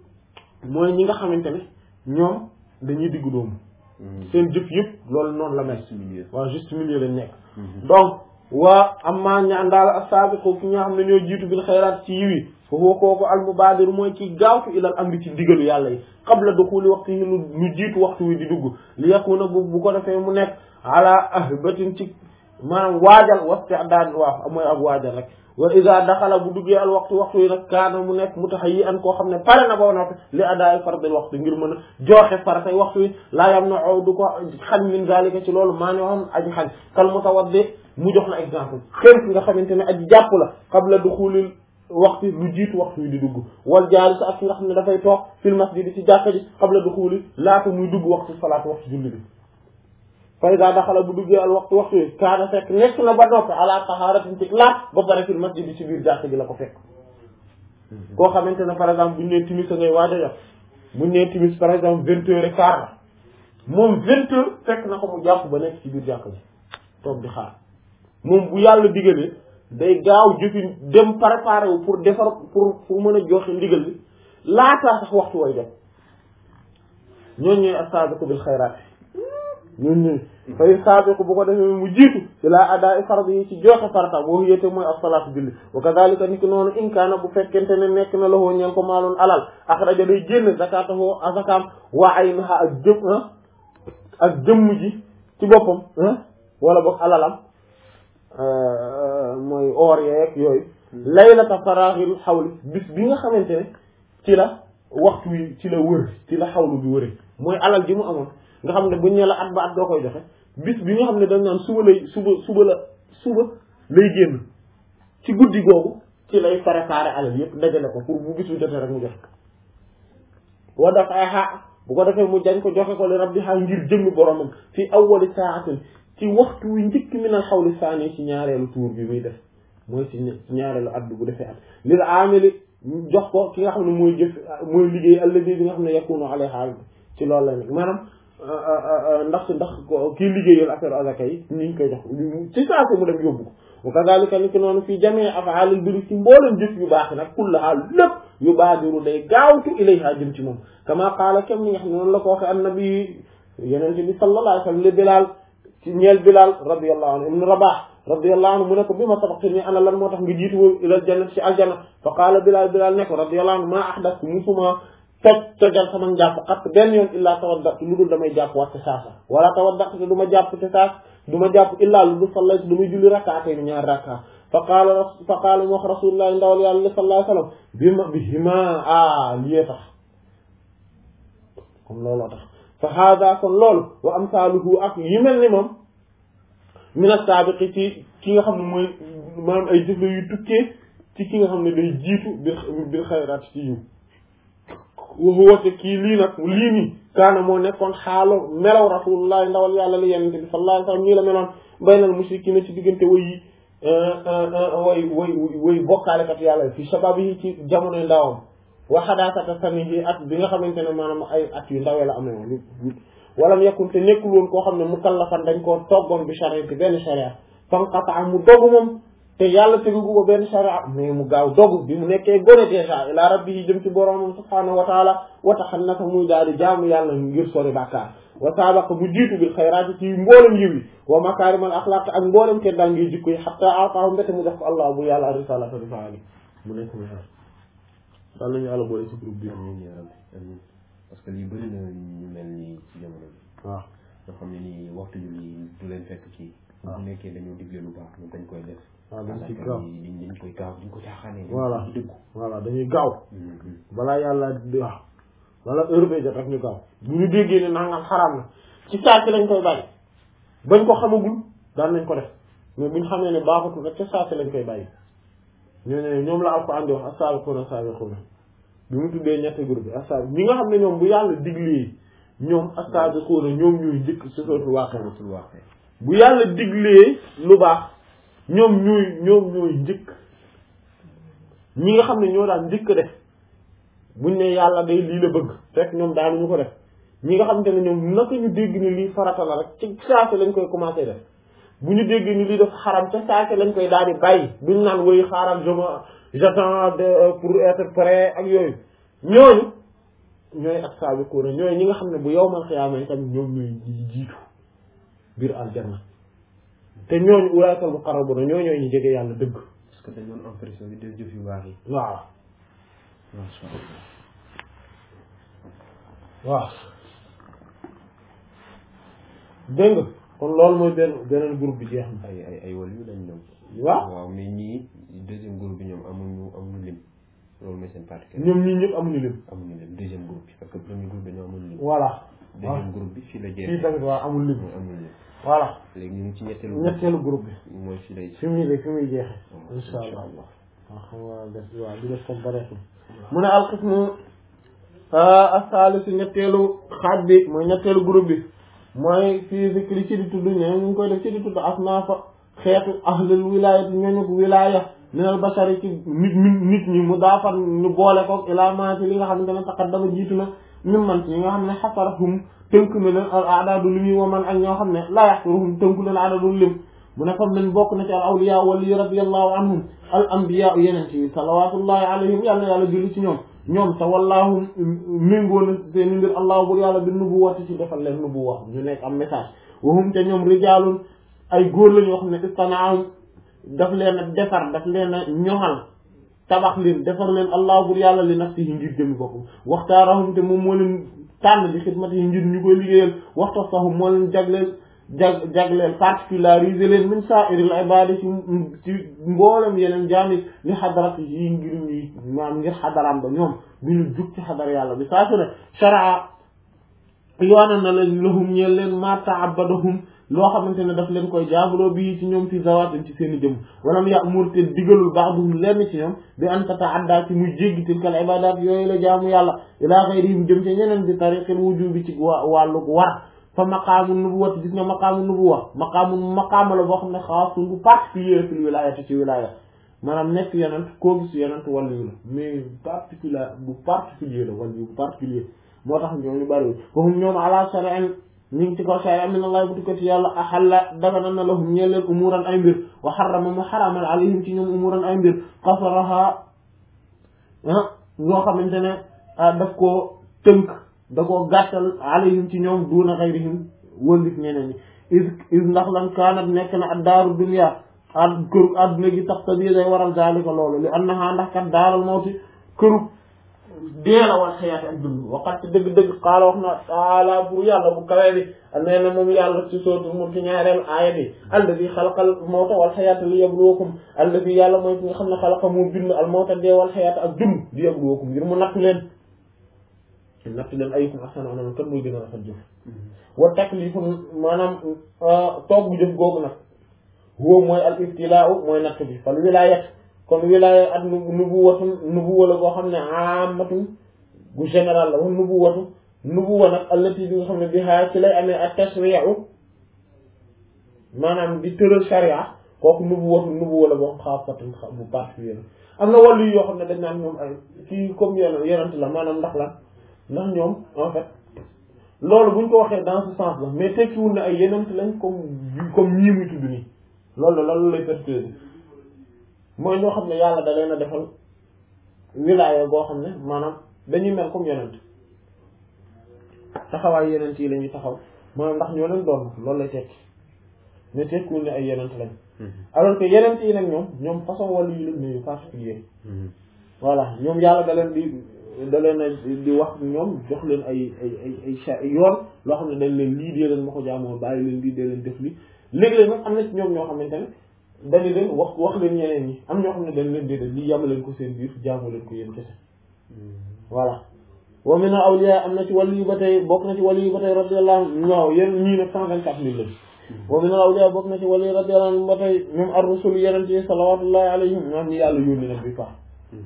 bi mooy ñi nga xamante ne ñoom dañuy diggu doomu seen jëf yëpp loolu noonu la mel waaw juste milieu lañ nekk donc waa amma ñaan daal as-sabiqu ki nga xam ne ñoo jiitu bil xayraat ci yiw yi foofu kooku al mubaadiru mooy ki gaawtu ilal amri ci ndigalu yàlla yi qabla duxuli waxtu yi lu lu jiitu waxtu wi di dugg li yakuna bu bu ko defee mu nekk ala ahbatin ci maanaam waajal wasti'daad waaw mooy ak waajal rek wa iza daxala bu duggee al waxtu waxtu yi nag kaana mu nekk mutahayyi'an koo xam ne pare na ba noppi li adaay fardal waxtu ngir mën a joxe faratay waxtu yi laa yam na ow du ko xañ min zalika ci loolu maa ne woon aji xañ kal mutawaddi mu jox na exemple xëy ki nga xamante ne aji jàpp la qabla duxulil waxtu lu jiitu waxtu yi di dugg wal jaalis ak ki nga xam ne dafay toog fil masjid ci jàkka ji qabla duxuli laata muy dugg waxtu salaatu waxtu julli bi fa iza daxala bu duggee al waxtu waxtu yi kaana fekk nekk na ba noppi ala tahaaratin ci laat ba pare fil masjid ci biir jàkka ji la ko fekk koo xamante ne par exemple buñu nee timis a ngay waaj a jot buñu nee timis par exemple vingt heures et quart la moom vingt heures fekk na ko mu jàpp ba nekk ci biir jàkka ji toog di xaar moom bu yàlla digalee day gaaw jëfi dem préparé wu pour defar pour pour mën a joxe ndigal li laataa sax waxtu way jot ñooñu ñooy as-saabiqu bil xayraat ñooñu ñooy fay saabiqu bu ko defee mu jiitu ila adaa fardi yi ci joxe farata boo yéete mooy as-salaatu julli wa kadhalika niki noonu in kaana bu fekkente ne nekk na loxoo ñeen ko maaloon alal axraja day génn zakatahu azakaam wa aynaha ak jëm ak jëmm ji ci boppam wala boog alalam mooy or yeeg yooyu laylata faraaxil xawli bis bi nga xamante ne ci la waxtu wi ci la wër ci la xawlu bi wëre mooy alal ji mu amoon nga xam ne buñ ne la at ba at doo koy joxe bis bi nga xam ne dañ naan suba lay suba suba la suba lay génn ci guddi googu ci lay préparer alal yépp dajale ko pour bu bis bi jotee rek mu joxe wa daf ay xaa bu ko defee mu jañ ko joxe ko li rabbi xaa ngir jëmmi boromam fi awwali saatin ci waxtu wi njëkk mi na xawli saani ci ñaareelu tuur bi muy def mooy ci ñaareelu at bi bu defee at lil aamili jox ko ki nga xam ne mooy jëf mooy liggéey alladi bi nga xam ne yakunu alayha ci loolu la nekk maanaam ndax ndax kii liggéeyal affaire azaka yi ni ñu koy jox ci saa si mu dem yóbbu ko wa kadhalika ni ki noonu fii jamii af'aalil birri ci mboolem jëf yu baax nag kullaha lépp yu baadiru day gaawtu ilayha jëm ci moom kama qaala kem ni nga xam ne noonu la ko waxe annabi yenente bi sallallahu alayhi wa sallam li Bilaal ci ñeel Bilaal radiyallahu anhu ibn Rabah radiyallahu anhu mu ne ko bi ma sabaqtani ana lan moo tax nga jiitu ilal jannati ci aljanna fa qaala Bilaal Bilaal ne ko radiyallahu anhu maa ahdastu musuma toj tojal sama njàpp xat benn yoon illaa tawaddatu lu dul damay jàpp waat te saasa wala tawaddatu te du ma jàpp te saas du ma jàpp illaa lu dul sallaytu damay julli rakkaatee ni ñaar rakka fa qaala fa qaala mu wax rasulullah ndawal yàlla sallallahu alayhi wasallam bi ma bi hima a liyee tax comme looloo tax fa hada kon loolu wa amsaaluhu ak yi mel ni moom min as-saabiqi ci ki nga xam ne mooy maanaam ay jëf yu tukkee ci ki nga xam ne day jiitu bil bil xayraat ci yiw waxuwate kii lii nag lii nii kaana moo nekkoon xaalo melaw rasulullah ndawal yàlla li yenente bi sallallahu alayhi wasallam ñii la meloon baynal mushrikiina ci diggante way yi way way way bokkaalekat yàlla fi shabab yi ci jamonoy ndawam wa xadaasata sanihi at bi nga xamante ne maanaam ay at yu ndawee la amee woon walam yakun te nekkul woon koo xam ne mukallafan dañ koo toggoon bi shariati benn sharia fanqata mu dogu moom te yàlla tegu ko benn sharia mais mu gaaw dogu bi mu nekkee gone déjà ila rabbi yi jëm ci boromam subhaanahu wa taala wa taxannasa muy daal di jaamu yàlla ngir sori bàkkaar wa sabaqa mu jiitu bil xayraati ci mboolem yiw yi wa makaarimal axlaaq ak mboolem kenn daa ngi jikko yi xatta ataahu mbete mu def ko allah bu yàlla risalata risaali mu nekk mu xeer daal nañu yàlla boole ci groupe bi amiin yaa rabbi amiin parce que lii bëri na ñu mel nii ci jamono bi waaw nga xam ne nii waxtu julli du leen fekk ci bu nekkee dañoo digle lu baax ñun dañ koy def waaw dañ ci gaaw dañ dañ koy gaaw dañ ko caaxaanee voilà dañ dëggu voilà dañuy gaaw balaa yàlla di wax wala heure bee jot rek ñu gaaw bu ñu déggee ne nangam xaraam na ci saa si lañ koy bàyyi bañ ko xamagul daan nañ ko def mais buñ xamee ne baaxatul rek ca saa si lañ koy bàyyi ñoo ne ñoom la Alxuraan di wax as-saabiquuna as-saabiquuna bi mu tuddee ñetti groupe bi as-saabi ñi nga xam ne ñoom bu yàlla diglee ñoom as-saabiquuna ñoom ñuy njëkk ci sootul waaqe xamatul waxee bu yàlla diglee lu baax ñoom ñooy ñoom ñooy njëkk ñi nga xam ne ñoo daan njëkk def buñ ne yàlla day lii la bëgg fekk ñoom daanuñu ko def ñi nga xamante ne ñoom naka ñu dégg ni lii farata la rek ci saase lañ koy commencé def bu ñu dégg ni lii def xaram ca saase lañ koy daal di bàyyi duñ naan woy xaaral je me j'attends de pour être prêt ak yooyu ñooñu ñooy ak saabiquuna ñooy ñi nga xam ne bu yowmal xiyaama tamit ñoom ñooy jiitu biir aljanna te ñooñu ulaa'ikal muqarrabuuna ñoo ñooy ñu jege yàlla dëgg parce que dañoon am pression di def jëf yu baax yi waaw masha Allah waaw dégg nga kon loolu mooy benn beneen groupe bi jeex na ay ay ay wàll yu lañ ñoom waaw waaw mais ñii deuxième groupe bi ñoom amuñu amuñu lim loolu mooy seen particulier ñoom ñii ñëpp amuñu lim amuñu lim deuxième groupe bi parce que premier groupe dañoo amuñu lim voilà deuxième groupe bi fii la fii jeexee tamit waaw amul lim mooy amuñu lim voilà léegi ñu ngi ci ñetteelu ñetteelu groupe bi mooy fii lay fi muy de fi muy jeexe waaw insha insha allah allah waaw xam nga def waaw di def comme bareetul mu ne alxismu asaalisu ñetteelu xaaj bi mooy ñetteelu groupe bi mooy fii zikri ci di tudd ñoo ñu ngi koy def ci di tudd asnaafa xeetu ahlul wilaayati ñooñu wilaaya minal bashari ci nit nit ñi mu daafar ñu boole ko ilaa maa ci li nga xamante ne taqaddama jiitu na min man ci ñi nga xam ne xasarahum tënk na leen al aadaadu lim yi wa man ak ñoo xam ne laa yaxsuruhum tënku leen aadaadu lim mu ne comme nañ bokk na ci al awliya wali radiyallahu anhum al anbiya yeneen ci salawatullahi alayhim yàlla na yàlla julli ci ñoom ñoom te wallaahu méngoo na seen mbir allah bur yàlla bi nubuwati ci defal leen nubuwa ñu nekk am message wahum te ñoom rijaalun ay góor la ñoo xam ne istanaam daf leen a defar daf leen a ñoŋal tabax leen defar leen allah bur yàlla li nafsihi ngir jëmi boppam waxtaarahum te moom moo leen tànn bi xidmati yi ngir ñu koy liggéeyal waxta sahum moo leen jagleel jag jagleel particularisé leen min sa'iril ibadi ci ci mboolem yeneen jaami li xadarat yi ngir ñuy maam ngir xadaram ba ñoom bi ñu jug ci xadar yàlla bi saa su ne sharaa yoona na leen lahum ñeel leen ma ta'abbadahum loo xamante ne daf leen koy jaabuloo bii ci ñoom fi zawatin ci seen i jëm walam ya'mur te digalul ba'duhum lenn ci ñoom bi an tata'adda ci muy jéggi tilkal ibadat yooyu la jaamu yàlla ila ghayrihim jëm ci ñeneen bi tariqil wujubi ci wàllu war fa maqaamu nubuwat gis nga maqaamu nubuwa maqaamu maqaama la boo xam ne xaasun bu particulier fil wilayati ci wilaya maanaam nekk yenent koo gis yenent wàllu la mais particulier bu particulier la wàllu bu particulier moo tax ñooñu bari fahum ñoom ala shari'in ñu ngi ci kaw shari'a min allah bu tukkati yàlla axalla dagana na lahum ñeel leen umuran ay mbir wa xarama mu xaramal alayhim ci ñoom umuran ay mbir xasaraha ñoo xamante ne daf koo tënk da koo gàttal alayhim ci ñoom duuna xayrihim wëllit ñeneen ñi is is ndax lan kaanat nekk na ad daaru dunya ad këru adduna gi tax tabii day waral zalika loolu li annaha ndax kat daaral mawti këru deela wal xayaati ak dund waqat dëgg-dëgg xaala wax na taala pour yàlla bu kawee bi nee na moom yàlla ci sootu mu ci ñaareel aaya bi alladi xalaqal mawta wal xayaata li yabluwakum alladi yàlla mooy ki nga xam ne xalaqa mu bind al mawta dee wal xayaata ak dund li yabluwakum ngir mu nattu leen nattu leen ayyukum ahsanu amalan kan muy gën a rafet jëf wa taklifu maanaam toog bu jëf googu nag huwa mooy al ibtilaau mooy natt bi fal wilayat kon wilaya ak nubuwatu nubuwa la boo xam ne amatu bu général la wax nubuwatu nubuwa nag allati bi nga xam ne bi xaa ci lay amee ak tashri'u maanaam di tëral sharia kooku nubuwatu nubuwa la boo xam xaafatun bu particulier la am na wàllu yoo xam ne dañ naan ñoom ay kii comme yenn yenent la maanaam ndax la ndax ñoom en fait loolu buñ ko waxee dans ce sens la mais tekkiwul ne ay yenent lañ comme comme ñii muy tudd nii loolu la loolu lay perturbé mooy ñoo xam ne yàlla da leen a defal wilaaya boo xam ne maanaam dañuy mel comme yenent taxawaay yenent yi la ñuy taxaw maanaam ndax ñoo leen doon loolu lay tekki mais tekkiwul ne ay yenent lañ alors que yenent yi nag ñoom ñoom façon wàllu yi lañ ne particulier voilà ñoom yàlla da leen di da leen a di wax ñoom jox leen ay ay ay ay yoon loo xam ne dañ leen lii dee leen ma ko jaamoo bàyyi leen lii dee leen def li léegi-léeg nag am na ci ñoom ñoo xamante ne dañu leen wax wax leen ñeneen ñi am ñoo xam ne dañ leen déedéet lii yàma leen ko seen biir jaamu leen ko yéen kese voilà wa min awliya am na ci wàllu yu ba tey bokk na ci wàllu yu ba tey radiyallahu anhu waaw yéen ñii nag cent vingt quatre mille lañ wa min awliya bokk na ci wàllu yu radiyallahu anhu ba tey même ar rusul yeneen yi salawatullahi alayhim ñoom ñi yàlla yónni nag bi faa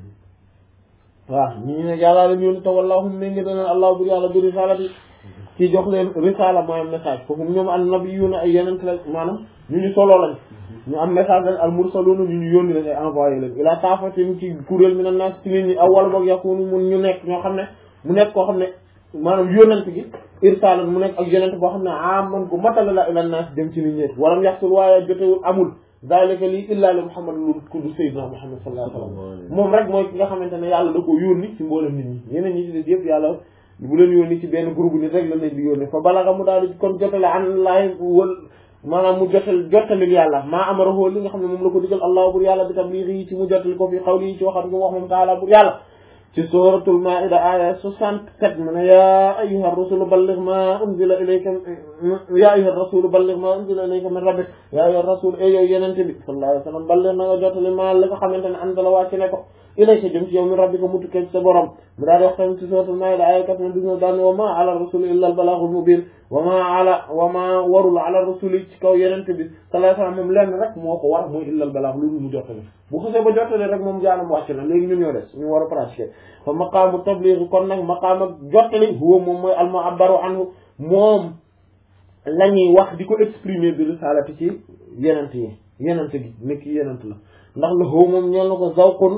waaw ñii ne yàllaa leen yónni te wallahum mi ngi dana allah bur yàlla bi risalati ci jox leen risala mooy am message foofu ñoom an nabiyuna ay yeneen la maanaam ñu ñu solo lañ ñu am message lañ al mursaluna ñu ñu yónni lañ ay envoyé leen ila taafatin ci kuréel mi na naas ci nit ñi awwal boog yakunu mun ñu nekk ñoo xam ne mu nekk koo xam ne maanaam yónent gi irsalan mu nekk ak yónent boo xam ne aman gu matala la ila naas dem ci nit ñi walam yaxsul waaye jotewul amul zalika lii illa li muhammad lu kudu sayyidina muhammad sallallahu alayhi wa sallam moom rek mooy ki nga xamante ne yàlla da ko yónni ci mboolem nit ñi yeneen ñi ci des yëpp yàlla bu leen yónni ci benn groupe nit rek la leen di yónni fa balaga mu daal di kon jotale an laay wal maanaam mu jotal jottalil yàlla maa amarahu li nga xam ne moom la ko digal allah bur yàlla bi tabliigi yi ci mu jottali ko fi xawli yi ci waxam bi mu wax moom taala bur yàlla ci suratul maida aya soixante-sept mu ne ya ayyuha rasulu balligh ma unzila ilayka ya ayyuha rasulu balligh ma unzila ilayka min rabbik ya ayyuha rasul e yow yenente bi sallallahu alayhi wa sallam balligh na nga jottali ma li nga xamante ne anzala wàcc ne ko ilayka jëm ci yow min rabbika mu tukkee ci sa borom mu daal di wax tamit ci suratul maida aya quatre-vingt-dix-neuf daan wa ma ala rasuli illa al balaghul mubin wa ma ala wa ma warul ala rasuli ci kaw yenente bi sallallahu alayhi wa sallam moom lenn rek moo ko war muy illa al balagh loolu mu jottali bu xasee ba jottali rek moom jaanam wàcc na léegi ñun ñoo des ñu war a pratiquer fa maqaamu tabligh kon nag maqaam ak jottali huwa moom mooy al mu'abbaru anhu moom la ñuy wax di ko exprimer bi risalati ci yenent yi yenent gi nekk yenent la ndax la huwa moom ñeel na ko zawqun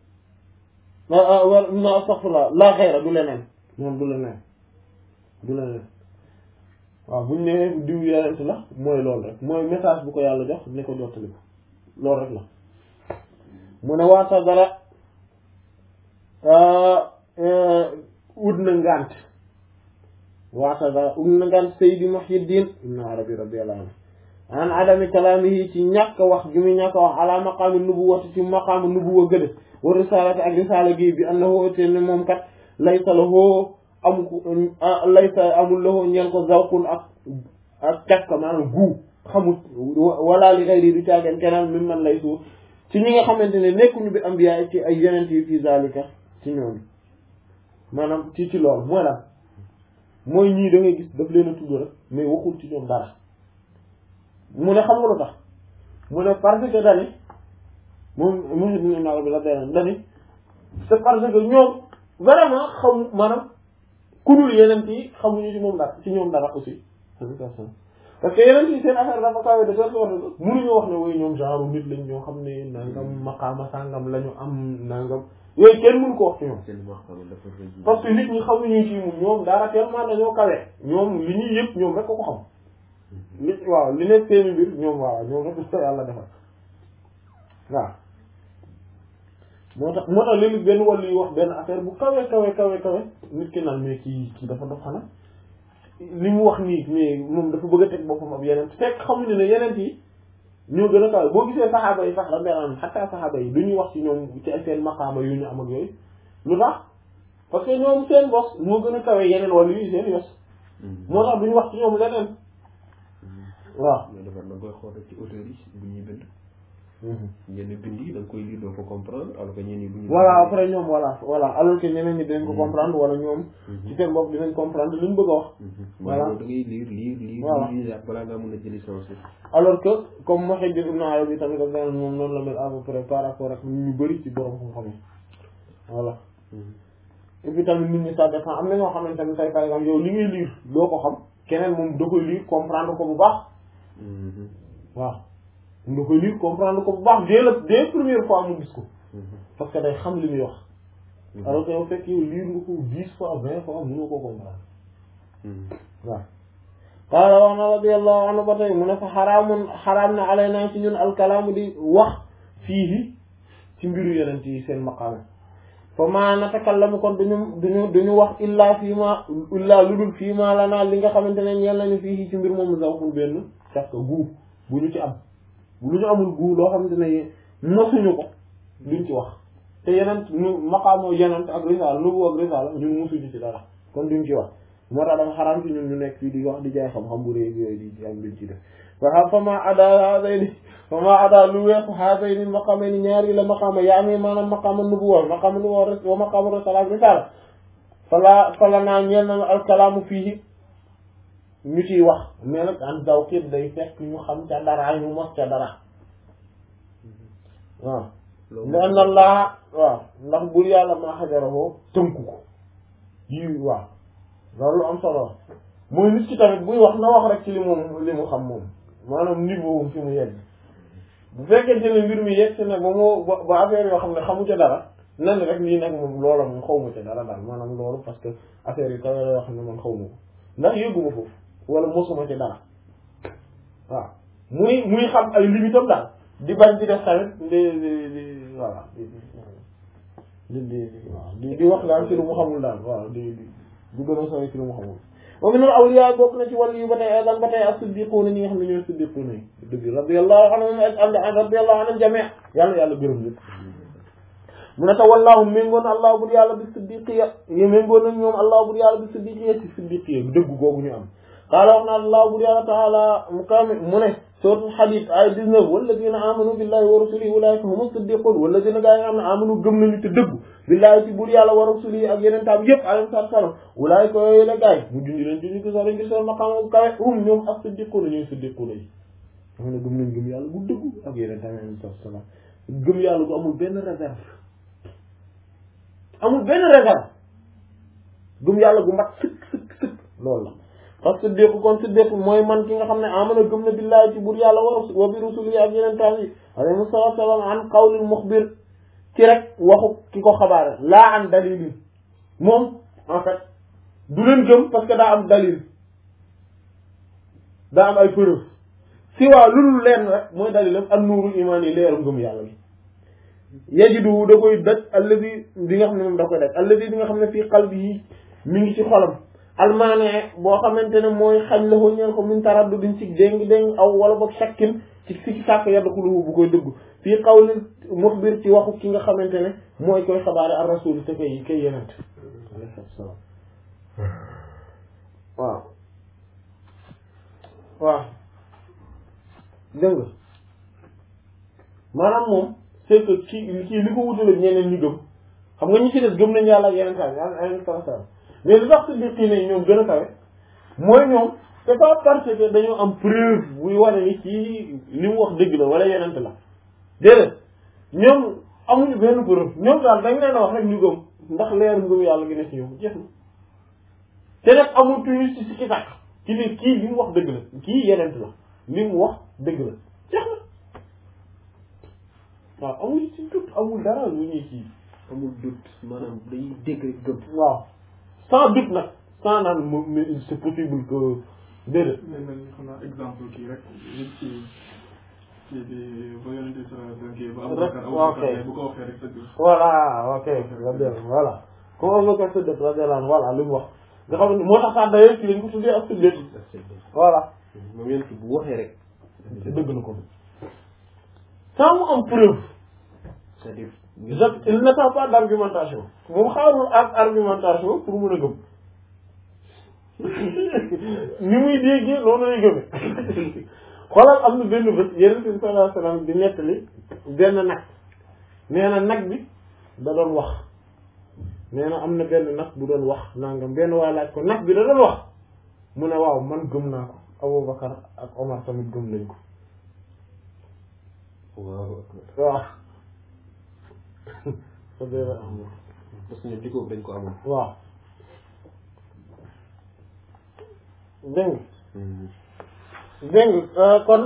na astaghfirullah la xayra du leneen moom du leneen du leneen waaw buñ ne diw yenent la mooy loolu rek mooy message bu ko yàlla jox ne ko jottali ko loolu rek la mu ne waata dara ut na ngant waata dara ut na ngant Seydi Muhyiddin ibn Arabi radiyallahu anhu an adami kalaamihi ci ñàkk wax gi muy ñàkk wax ala maqaami nubuwati ci maqaami nubuwa gële wa risalati ak risala gi bi annahu te ne moom kat laysa lahu amu ko laysa amul lahu ñeel ko zawqun ak ak càkk maanaam guu xamut wala li xayri du caageen keneen mi man lay suur ci ñi nga xamante ne nekkuñu bi ambiya ci ay yeneen yi fii zalika ci ñoom maanaam ci ci loolu mooy lan mooy ñii da ngay gis daf leen a tudd rek mais waxul ci ñoom dara mu ne xam nga lu tax mu ne parce que dani moom mosi dina naa bi la beneen dani c'est parce que ñoom vraiment xam maanaam ku dul yeneen yi xamuñu ci moom dara ci ñoom dara aussi parce que yeneen yi seen affaire dafa kawe de sorte wax mënuñu wax ne woy ñoom genre nit lañ ñoo xam ne nangam maqaama sàngam la ñu am nangam yooyu kenn mënu ko wax ci ñoom parce que nit ñi xamuñu ci moom ñoom dara tellement dañoo kawe ñoom li ñuy yëpp ñoom rek ko ko xam li waaw li nekk seeni mbir ñoom waaw ñoom rek ko yàlla defal waaw moo tax moo tax léegi benn wàll yi wax benn affaire bu kawe kawe kawe kawe nit ki naan mais kii kii dafa dof xanaa li mu wax nii mais moom dafa bëgg a teg boppam ab yeneen fekk xamuñu ne yeneen yi ñoo gën a kawe boo gisee saxaaba yi sax la benn xataa saxaaba yi du ñuy wax ci ñoom ci seen maqaama yu ñu am ak yooyu lu tax parce que ñoom seen bos moo gën a kawe yeneen wàll yi seen yos moo tax du ñu wax ci ñoom leneen waaw. mais dafa da nga koy xool ci auteurs yi bu ñuy bind. ñenn bind yi da nga koy lire doo ko comprendre alors que ñenn ñi bu ñu. voilà après ñoom voilà voilà alors que ñeneen ñi dinañ ko comprendre wala ñoom. ci seen bopp dinañ comprendre li mu bëgg a wax. voilà da ngay lire lire lire. voilà lire balaa ngaa mën a jëli sens alors que comme Muhyiddin Ibn Arabi tamit daf leen moom noonu la mel à peu près par rapport ak ñu bëri ci borom xam-xam yi voilà. et puis tamit nit ñi ça dépend am na ñoo xamante ne tey par exemple yow li ngay lire doo ko xam keneen moom da koy lire comprendre ko bu baax. waaw da koy lire comprendre ko bu baax dès la dès première fois mu gis ko. parce que day xam li muy wax. alors que yow fekk yow lire nga ko dix fois vingt fois mënoo koo comprendre. waaw. qaala wax na radiyallahu anhu ba tey mu ne fa xaraamun xaraam na alaynaa ci ñun alkalaamu di wax fii ci mbiru yeneen yi seen maqaama fa ma natakallamu kon duñu duñu duñu wax illaa fii ma illaa lu dul fii ma lanaa li nga xamante ne ñeel nañu fii ci mbir moomu zawqun benn càkk guu bu ñu ci am lu ñu amul guu loo xamante ne mosuñu ko duñ ci wax te yeneen ñu maqaamoo yeneen ak risaala nubu ak risaala ñun mosuñu ci dara kon duñ ci wax moo tax dafa xaraam ci ñun ñu nekk fii di wax di jaay xam-xam bu réy yooyu di ci am luñ ci def waa fa ma ada haadayni fa ma ada lu weesu haadayni maqaamayni ñaari la maqaama yaa ngi maanaam maqaama nubuwa maqaama nubuwa wa maqaama risala risala fala fala naa ñeel na alkalaamu fii ñu ciy wax mais nag an daw képp day fekk ñu xam ca dara ñu mos ca dara waaw ne na laa waaw ndax bur yàlla maa xajaroo tënku ko yi waaw loolu lu am solo mooy nit ki tamit buy wax na wax rek ci li moom li mu xam moom maanaam niveau fi mu yegg bu fekkente ne mbir mi yegg si ne ba moo ba affaire yoo xam ne xamu ca dara nan rek lii nag moom loola moom xaw ma ca dara daal maanaam loolu parce que affaire yi kawe la yoo xam ne man xaw ma ko ndax yëgguma foofu wala mosuma ci dara waaw muy muy xam ay limitam daal di bañ di def tamit di di di voilà di di di waaw di di wax daal ci lu mu xamul daal waaw di di du gën a sori ci lu mu xamul wa min al awliya bokk na ci wàllu yu ba tey aydan ba tey as-siddiquuna ñi nga xam ne ñooy siddiquuna yi dëgg radiyallahu anhum radiyallahu anhum jami' yàlla yàlla gërëm lépp mu ne tawallahu méngoon allah bur yàlla bi siddiqiya yi méngoon nañ ñoom allah bur yàlla bi siddiqiya ci siddiqiya dëgg googu ñu am qaala wax na allah bur yàlla taala mu kaami mu ne suratul hadid ay 19 walladina amanu billahi wa rasulihi ulaika humu siddiqun walladina gaa yi nga xam ne amanu gëm nañu te dëgg billahi ci bur yàlla wa rasulihi ak yeneen taam yëpp alayhi salaatu salaam ulaika yooyu la gaay mu jundi leen jundi ko sax ngir seen maqaam kawe hum ñoom ak siddiquna ñooy siddiquna yi xam ne gëm nañ gëm yàlla bu dëgg ak yeneen taam alayhi salaatu salaam gëm yàlla bu amul benn réserve amul benn réserve gëm yàlla gu mat sëkk sëkk sëkk loolu la parce que siddiq kon siddiq mooy man ki nga xam ne amana gëm na billahi ci bur yàlla wa wa bi rusuli ak yeneen taam yi alayhi salaatu salaam an qawlil muxbir ci rek waxu ki ko xabaare laa an dalil moom en fait du leen gëm parce que daa am dalil daa am ay preuve si waa lulul leen rek mooy dalilam ak nuurul imaan yi leeru ngëm yàlla bi yajidu da koy daj alladi bi nga xam ne moom da koy daj alladi bi nga xam ne fii qalbihi mi ngi ci xolam almaane boo xamante ne mooy xañ la ko ñeen ko min taraddu duñ ci déng déng aw wala boog shakkin ci si ci sàkk yaddu xulubu bu koy dëgg fii qawli muxbir ci waxu ki nga xamante ne mooy koy xabaare ar rasul te kay kay yenent waaw waaw dégg nga maanaam moom c'est que kii kii li ko wutale ñeneen ñu gëm xam nga ñi ci des gëm nañ yàlla ak yeneen kaw yàlla yeneen kaw sa mais li tax siddiqiina yi ñoom gën a kawe mooy ñoom c'est pas parce que dañoo am preuve buy wane ni kii li mu wax dëgg la wala yeneen la déedéet ñoom amuñu benn preuve ñoom daal dañ leen a wax rek ñu gëm ndax leer ngëm yàlla gi ne ci ñoom jeex na te nag amul tuuti ci sikki sàkk ci ne kii li mu wax dëgg la kii yeneen la li mu wax dëgg la jeex na waaw amul ci doute amul dara lu ñuy kii amul doute maanaam dañuy dégg rek gëm. waaw sans doute nag sans naan mo- mais c'est possible que déedéet mais man xam naa exemple kii rek nit ci ci di ba yonente bi sallallahu alayhi wa sallam ba Rek, Abubakar waaw, Abubakar ok. mais bu ko waxee rek dëgg voilà ok radiyallahu voilà comme Abubakar Siddiq radiyallahu anhu voilà li mu wax nga xam ne moo tax sax d'ailleurs ci lañ ko tuddee ak Siddiq voilà moom yéen bu waxee rek. dëgg na ko sans mu am preuve c'est-à-dire. je- il n'attend pas d'argumentation moom xaarul ak argumentation pour mun a gëm ni muy déggee noonu lay gëme xoolal am na benn bés yeneen bi sallallahu alayhi wasallam di nettali benn nag nee na nag bi da doon wax nee na am na benn nag bu doon wax nangam benn waay laaj ko nag bi da doon wax mu ne waaw man gëm naa ko Abubakar ak Omar tamit gëm nañ ko waaw waaw sa dee am parce que ñoom di ko dañ ko amoon. waaw dégg nga dégg nga kon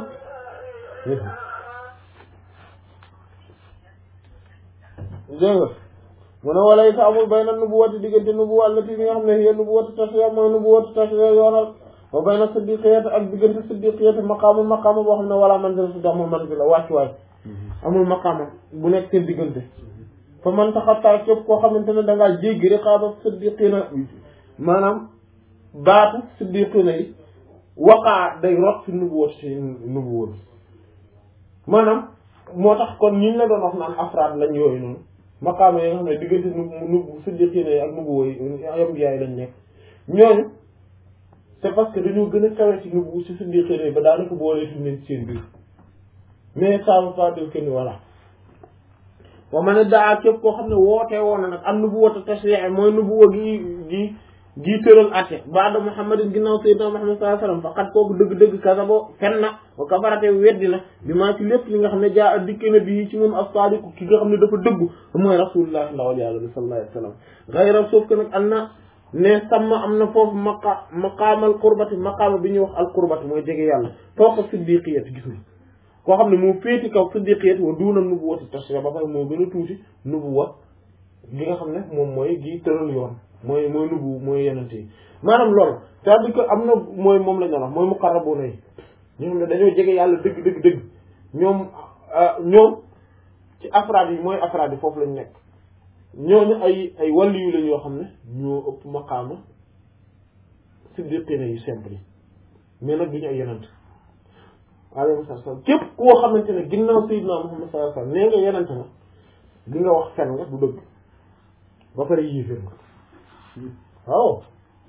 dégg nga mu ne wala it amul bay na nubuwati diggante nubuwa allati bi nga xam ne hiya nubuwatu tasriya mooy nubuwatu tasriya yoonal wa bay na siddiqiyati ak diggante siddiqiyati maqaama maqaama boo xam ne wala manzila su amul manzila wàccuwaay amul maqaama bu nekk seen diggante fa man taxattaa képp koo xamante ne da ngaa jéggi riqaaba siddiqina maanaam baatu siddiqina yi waqaa day rot ci nubuwat ci nubuwat maanaam moo tax kon ñi la doon wax naan afraad lañ yooyu noonu maqaama yi nga xam ne diggante nu nu siddiqina yi ak nubuwa yi ambiya yi lañ nekk ñooñu c'est parce que dañoo gën a kawe ci nubu ci siddiqina yi ba daanaka boolee tuñ leen ci seen biir mais ça veut pas dire que ni voilà wa man daa képp koo xam ne wootee woon na nag am nubuwatu tashri'i mooy nubuwa gi gi gi tëral atte baada muhammadin ginnaaw sayyidina muhammad sallallahu alayhi wasallam faqat kooku dëgg-dëgg kasabo fen na wa kafarate weddi na bi maa ci lépp li nga xam ne jaa a dikke na bii ci moom as-sadiq ki nga xam ne dafa dëggu mooy rasulullah ndawal yàlla bi sallallahu alayhi wasallam gayra sauf que nag am na ne sàmm am na foofu maqa maqaamal qurbati maqaama bi ñuy wax al qurbati mooy jege yàlla foofa siddiqiyati gis nga koo xam ne moo féeti kaw siddiqiyat wa duuna nubuwati tashri ba pare moo gën a tuuti nubuwa gi nga xam ne moom mooy gi tëral yoon mooy mooy nubu mooy yenente yi maanaam loolu c'est-à-dire que am na mooy moom la ñu wax mooy muqarrabuna yi ñoo xam ne dañoo jege yàlla dëgg dëgg dëgg ñoom ñoom ci afraad yi mooy afraad yi foofu lañ nekk ñooñu ay ay wàllu yu lañ yoo xam ne ñoo ëpp maqaama siddiqina yu simple yi mais nag duñu ay yenente alayhi salaam képp koo xamante ne ginnaaw sayyidina Muhammad sallallahu alayhi wasallam nee nga yenente nga li nga wax fen nga du dëgg ba pare yéeféer nga waaw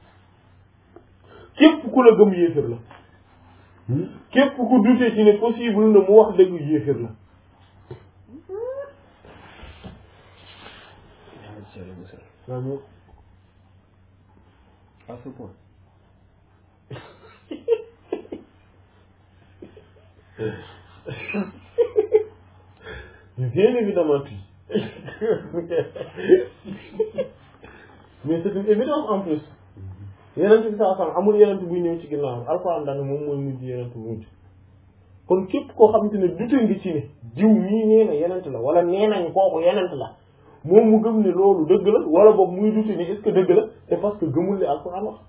képp ku la gëm yéeféer la képp ku dute ci ne possible na mu wax dëgg yéeféer la waaw mo à ce point. bien évidemment si mais c'est une évidence en plus yenent bi saa sam amul yenent buy ñëw ci ginnaaw alxuraan daal moom mooy mujj yenent bu mujj kon képp koo xamante ne dute ngi ci ne jiw mii nee na yenent la wala nee nañ kooku yenent la moom mu gëm ne loolu dëgg la wala boobu muy dute ni est-ce que dëgg la c'est parce que gëmul li alxuraan wax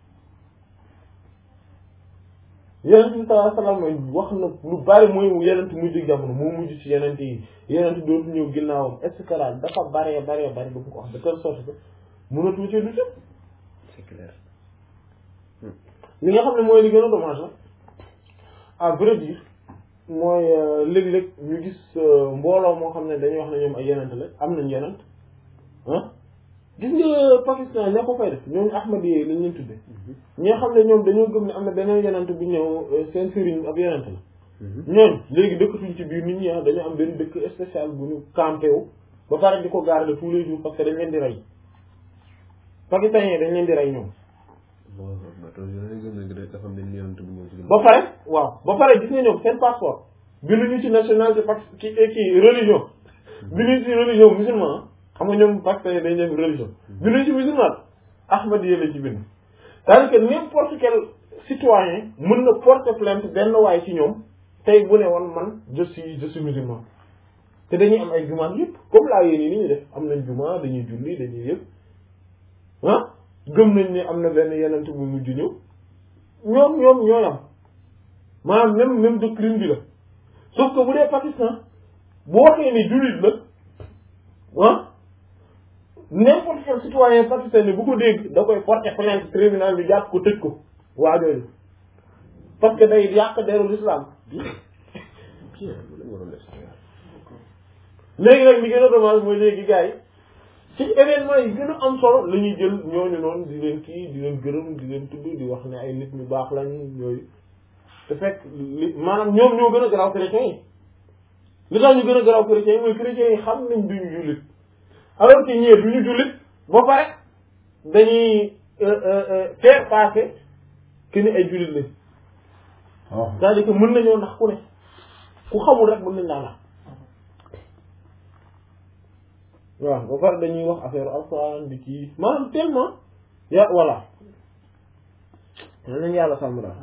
yenent bi sallallahu alayhi wasallam wax na lu bari mooy yenent mujj jamono moo mujj ci yenent yi yenent dootu ñëw ginnaawam et cetera dafa baree baree bari du mu ko wax de telle sorte que mënatu ci dute c'est clair. li nga xam ne mooy li gën a dommage la à vrai dire mooy léeg-léeg ñu gis mbooloo moo xam ne dañuy wax ne ñoom ay yenent la am nañ yenent ah gis nga Pakistan ña ko fay def ñooñu Ahmadi yi lañ leen tudde ñi nga xam ne ñoom dañoo gëm ne am na beneen yonent bu ñëw seen sëriñ ab yonent la ñooñ léegi dëkkatuñ ci biir nit ñi ah dañu am benn dëkk spécial bu ñu campé wu ba pare di ko garder tous les jours parce que dañ leen di rey pakistanais yi dañ leen di rey ñoom ba pare waaw ba pare gis nga ñoom seen passeport binduñu ci nationalité pak ki kii religion binduñu ci religion musulman xam nga ñoom pakistanais dañ def religion binduñu ci musulman Ahmadi yi la ci bind c'est-à-dire que n'importe quel citoyen mën na porter plainte benn waay ci ñoom tey bu ne woon man je suis je suis musulman te dañuy am ay jumaa yëpp comme laa yéen ni ñu def am nañ jumaa dañuy julli dañuy yëpp ah gëm nañ ne am na benn yenent bu mujj ñëw ñoom ñoom ñooy am maanaam même même doctrine bi la sauf que bu dee Pakistan bu waxee ni jullit la ah n'importe quel citoyen pakistanais bu ko dégg da koy porter plainte tribunal bi jàpp ko tëj ko waa jooju parce que day yàq deru l'islam léegi nag li gën a dommage mooy léegi gars yi ci événement yi gën a am solo la ñuy jël ñooñu noonu di leen kii di leen gërëm di leen tudd di wax ne ay nit ñu baax lañ yooyu te fekk li maanaam ñoom ñoo gën a garaaw chrétiens yi li tax ñu gën a garaaw chrétiens yi mooy chrétiens yi xam nañ duñu jullit alors que ñee duñu jullit ba pare dañuy faire passer que ni ay jullit lañ c'est-à-dire que mën nañoo ndax ku ne ku xamul rek mën nañ laa ndax waaw ba pare dañuy wax affaire alxuraan di kii maanaam tellement ya voilà man nañ yàlla sàmm daal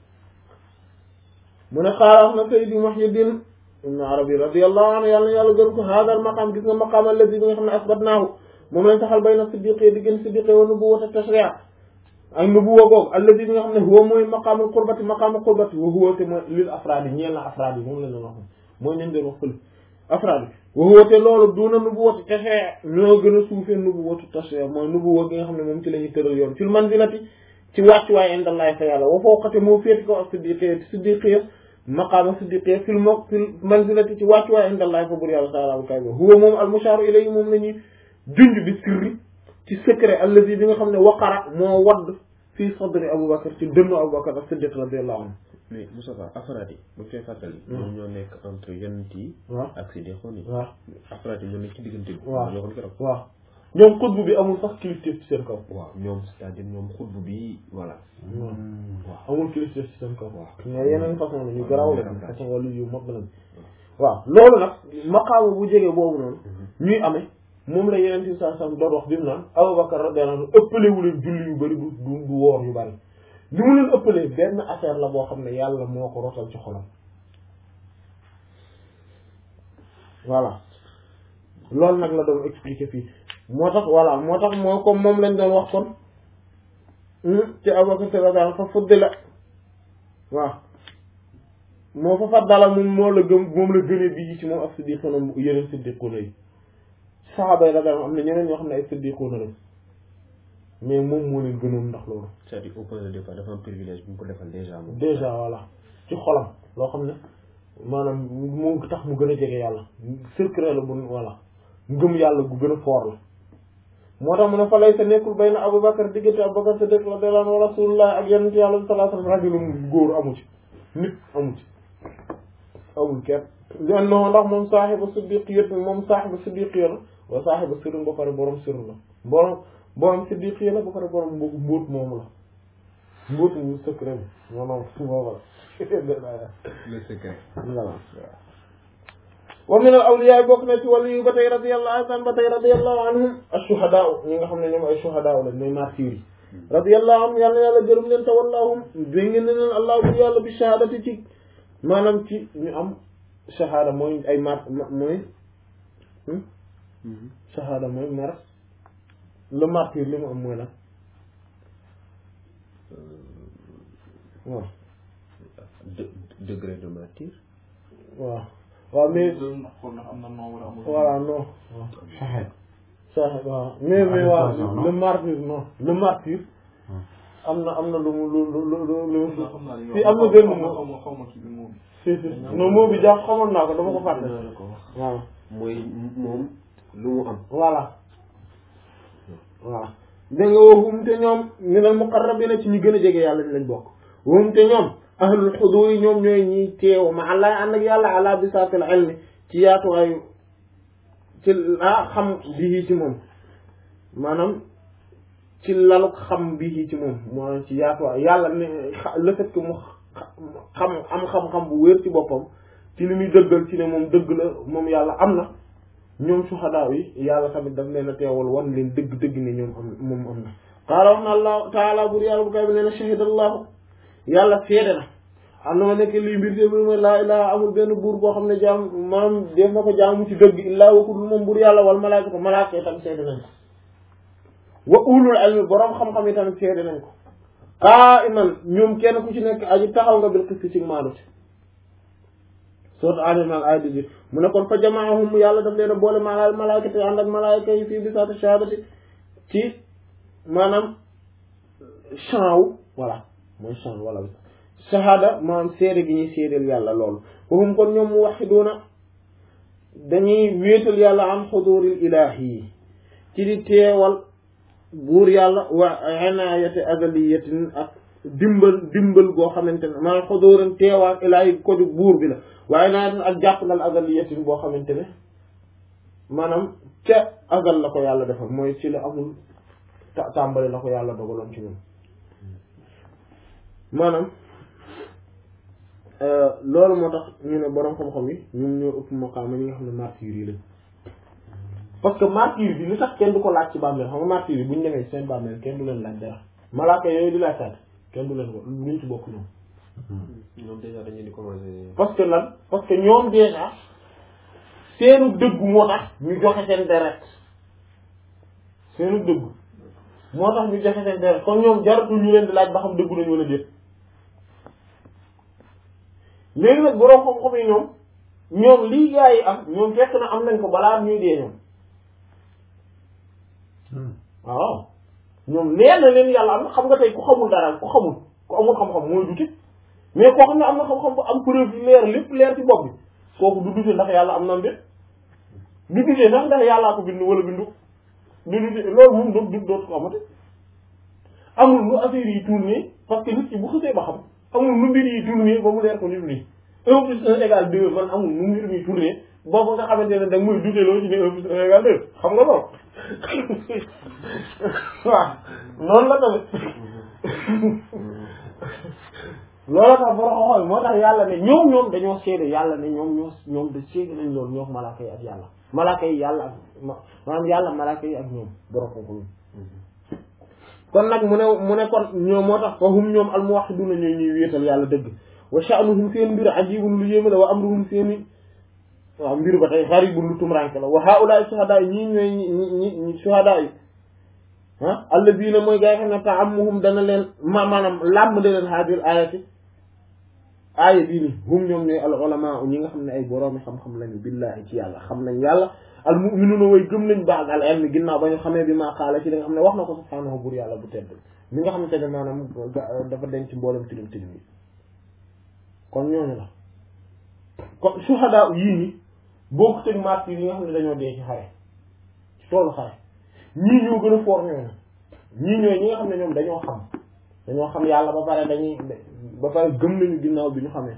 mu ne xaala wax na Sayyidi Muhyiddin ibn Arabi radiyallahu anhu yàlla na yàlla gën ko haadal maqaam gis nga maqaam allazi bi nga xam ne asbatnaahu moom lañ taxal bayna siddiqi diggante siddiqi wa nubuwwat tashri' ak nubuwwa googu allazi bi nga xam ne huwa mooy maqaamul qurbati maqaamul qurbati wa huwa te mooy lil afraadi ñeel na afraadi moom la ñu wax mooy nañ doon wax fële afraadi wa huwa te loolu duna nubuwwatu tashri' ñoo gën a suufee nubuwwatu tashri' mooy nubuwwa gi nga xam ne moom ci la ñuy tëral yoon fil manzilati ci wàccuwaay indallahi fa yàlla wa fawqate moo féeti ko ak siddiqi siddiqi maqaama siddiqi fil mo fil manzilati ci wàccuwaay indallahi fa bur yàlla taala bu kay ba huwa moom al mushaaru ilayhi moom la ñuy junj bi sirri ci secret allazi bi nga xam ne waqara moo wadd fii sadri Aboubacar ci dënnu Aboubacar ak Siddiq radiyallahu anhu mais Moustapha afraad yi bu fee fàttali ñoom ñoo nekk entre yonent yi waaw ak siddiqoon yi waaw afraad yi ñoo nekk ci diggante bi waaw ñoo ko keroog waaw ñoom xutbu bi amul sax kilifteef ci seen kaw waaw ñoom c'est-à-dire ñoom xutbu bi voilà waaw amul kilifteef ci seen kaw waaw mais yeneen façon la ñu garaaw la waaw façon wala yu mag lañ waaw loolu nag maqaama bu jege boobu noonu ñuy amee moom la yeneen ci saa sam doon wax bi mu naan Aboubacar radiyallahu anhu ëppale wu leen julli yu bëri du du du woor yu bëri li mu leen ëppalee benn affaire la boo xam ne yàlla moo ko rotal ci xolam voilà loolu nag la doon expliquer fii moo tax voilà moo tax moo comme moom lañ doon wax kon ci Abubakar radiyallahu anhu fa fuddila waaw moo fa faddala moom moo la gëm moom la gënee bii ci moom ak siddiquna yeneen siddiquna yi saxaaba yi radiyallahu am na ñeneen ñoo xam ne ay siddiquna lañ mais moom moo leen gënoon ndax loolu c'est-à-dire au point de départ dafa am privilège bu ñu ko defal déjà moom déjà voilà ci xolam loo xam ne maanaam moo tax mu gën a jege yàlla secret la bu voilà ngëm yàlla gu gën a fort la moo tax mu ne fa lay sa nekkul bay na Abubakar diggante Abubakar Siddiq radiyallahu anhu wa rasulullah ak yonent yàlla sallallahu alayhi wasallam rajulun góor amu ci nit amu ci amul kenn len no ndax moom saaxibu siddiqiyat moom saaxibu siddiqiya la wa saaxibu sirr ba pare borom sirr la borom borom siddiqiya la ba pare borom mbu mbóot moomu la mbóot mu secret bi maanaam boobu la le secret voilà wa min al awliya bokk na ci wàllu yu ba tey radiyallahu anhum ba tey radiyallahu anhum ash-shuhadaa ñi nga xam ne ñoom ay shuhadaa la ñooy martyrs yi radiyallahu anhum yàlla yàlla gërëm leen tawallahum dégg ngeen ne leen allah bu yàlla bi shahadati ci maanaam ci ñu am shahada mooy ay mar mooy shahada mooy mar le martyr li mu am mooy lan waaw de degré de martyr waaw waaw mais xool ndax am na non wala amul. voilà non sax waaw mais mais waaw le martyr non le martyr am na am na lu mu lu lu lu lu xam naa xam naa li nga si wax. am na benn xaw ma moo xaw ma xaw ma kii bi moom. si si non moo bi jàpp xamoon naa ko dama ko fàtte Dina la ko wax. waaw mooy moom lu mu am voilà waaw dégg nga waxum te ñoom minal muqarrabina ci ñu gën a jege yàlla ni lañ bokk waxum te ñoom ahlul xudur yi ñoom ñooy ñiy teew ma allah ànd ak yàlla ala bisaatil ilmi ci yaatuwaayu ci ah xam bii ci moom maanaam ci lalu xam bii ci moom moo ci yaatuwaay yàlla ne le fait que mu xam am xam-xam bu wér ci boppam ci li muy dëggal ci ne moom dëgg la moom yàlla am na ñoom suhadaa yi yàlla tamit daf leen a teewal wan leen dëgg-dëgg ne ñoom am moom am na qaala wax na allah taala bur yàlla bu kay bi nee na shahida allahu yàlla seede na am na ma nekk lii mbir te ma laa ilaha amul benn buur boo xam ne jaam maanaam def na ko jaamu ci dëgg illaa wakudul moom buur yàlla wal malaaka malaaka yi tamit seede nañ ko wa ulul ilmi boroom xam-xam yi tamit seede nañ ko qaa'iman ñoom kenn ku ci nekk aji taxaw nga bil qisti ci maanute sourate Al Imran ay dix mu ne kon fa jamaahum yàlla daf leen a boole maal malaayikati ànd ak malaayika yi fii bisaati shahadati ci maanaam champ wu voilà mooy champ voilà shahada maanaam seede gi ñuy seedeel yàlla loolu fahum kon ñoom mu waxiduuna dañuy wéetal yàlla am xuduril ilaahi yi ci di teewal buur yàlla wa inaayati azaliyatin ak dimbal dimbal goo xamante ne maanaam xudurin teewaak ilaahi ko di buur bi la waaye inaayatin ak jàppandal azaliyatin boo xamante ne maanaam ca azal la ko yàlla defal mooy ci la amul ta tàmbali la ko yàlla dogaloon ci ñun maanaam loolu moo tax ñu ne borom xam-xam yi ñoom ñoo ëpp maqaama ñi nga xam ne martyr yi lañ parce que martyr bi li tax kenn du ko laaj ci bàmmeel xam nga martyr yi bu ñu demee seen bàmmeel kenn du leen laaj dara malaaka yooyu di laaj saat kenn du leen ko luñ ci bokk ñoom ñoom déjà dañu di commencé. parce que lan parce que ñoom déjà seenu dëggu moo tax ñu joxe seen deret seenu dëggu moo tax ñu joxe seen deret kon ñoom jaratul ñu leen di laaj ba xam dëggu nañu wala déet léegi nag borom xam-xam yi ñoom ñoom lii gaa yi am ñoom fekk na am nañ ko balaa ñuy dee ñoom waaw ñoom leer na leen yàlla am na xam nga tey ku xamul dara ku xamul ku amul xam-xam mooy dute mais koo xam ne am na xam-xam bu am preuve yu leer lépp leer ci bopp bi kooku du dute ndax yàlla am na mbir du dute ndax ndax yàllaa ko bind wala bindu du dute loolu moom doo du dootu ko amati amul lu affaire yi tourné parce que nit ki bu xësee ba xam amul nu mbir yi tourné ba mu leer ko nit nii un plus un égale deux man amul nu mbir mi tourné boobu nga xamante ne da nga muy dute loo ci ne un plus un égale deux xam nga loolu waaw noonu la tamit loolu tax boro xoxoy moo tax yàlla ne ñoom ñoom dañoo seede yàlla ne ñoom ñoo ñoom da seede nañ loolu ñoo malaaka yi ak yàlla malaaka yi yàlla ak maanaam yàlla malaaka yi ak ñoom boro xoxoy kon nag mu ne mu ne kon ñoom moo tax fa hum ñoom al muwahhiduna ñooy ñuy wéetal yàlla dëgg wa sha'nuhum seen mbir ajibun lu yéeme la wa amruhum seeni waaw mbir ba tey gharibun lu tumranke la wa haa'ulaa'i shuhadaa yi ñii ñooy ñi ñi shuhadaa yi ah alladina mooy gaa yi xam ne ta'ammuhum dana leen ma maanaam làmm da leen haadil ayati aaya bii ni hum ñoom ñooy al ulama ñi nga xam ne ay boroomi xam-xam lañu billahi ci yàlla xam nañ yàlla al mu'minuna way gëm nañ baax al ilmi ginnaaw ba ñu xamee bi maa xaala ci li nga xam ne wax na ko subhaanahu bur yàlla bu tedd mi nga xamante ne maanaam dafa denc mboolem tilim tilim yi kon ñooñu la kon shuhada yii ni boo ko teg martyr yi nga xam ne dañoo dee ci xare ci toolu xare ñii ñoo gën a foor ñooñu ñii ñooy ñi nga xam ne ñoom dañoo xam dañoo xam yàlla ba pare dañuy ba pare gëm nañu ginnaaw bi ñu xamee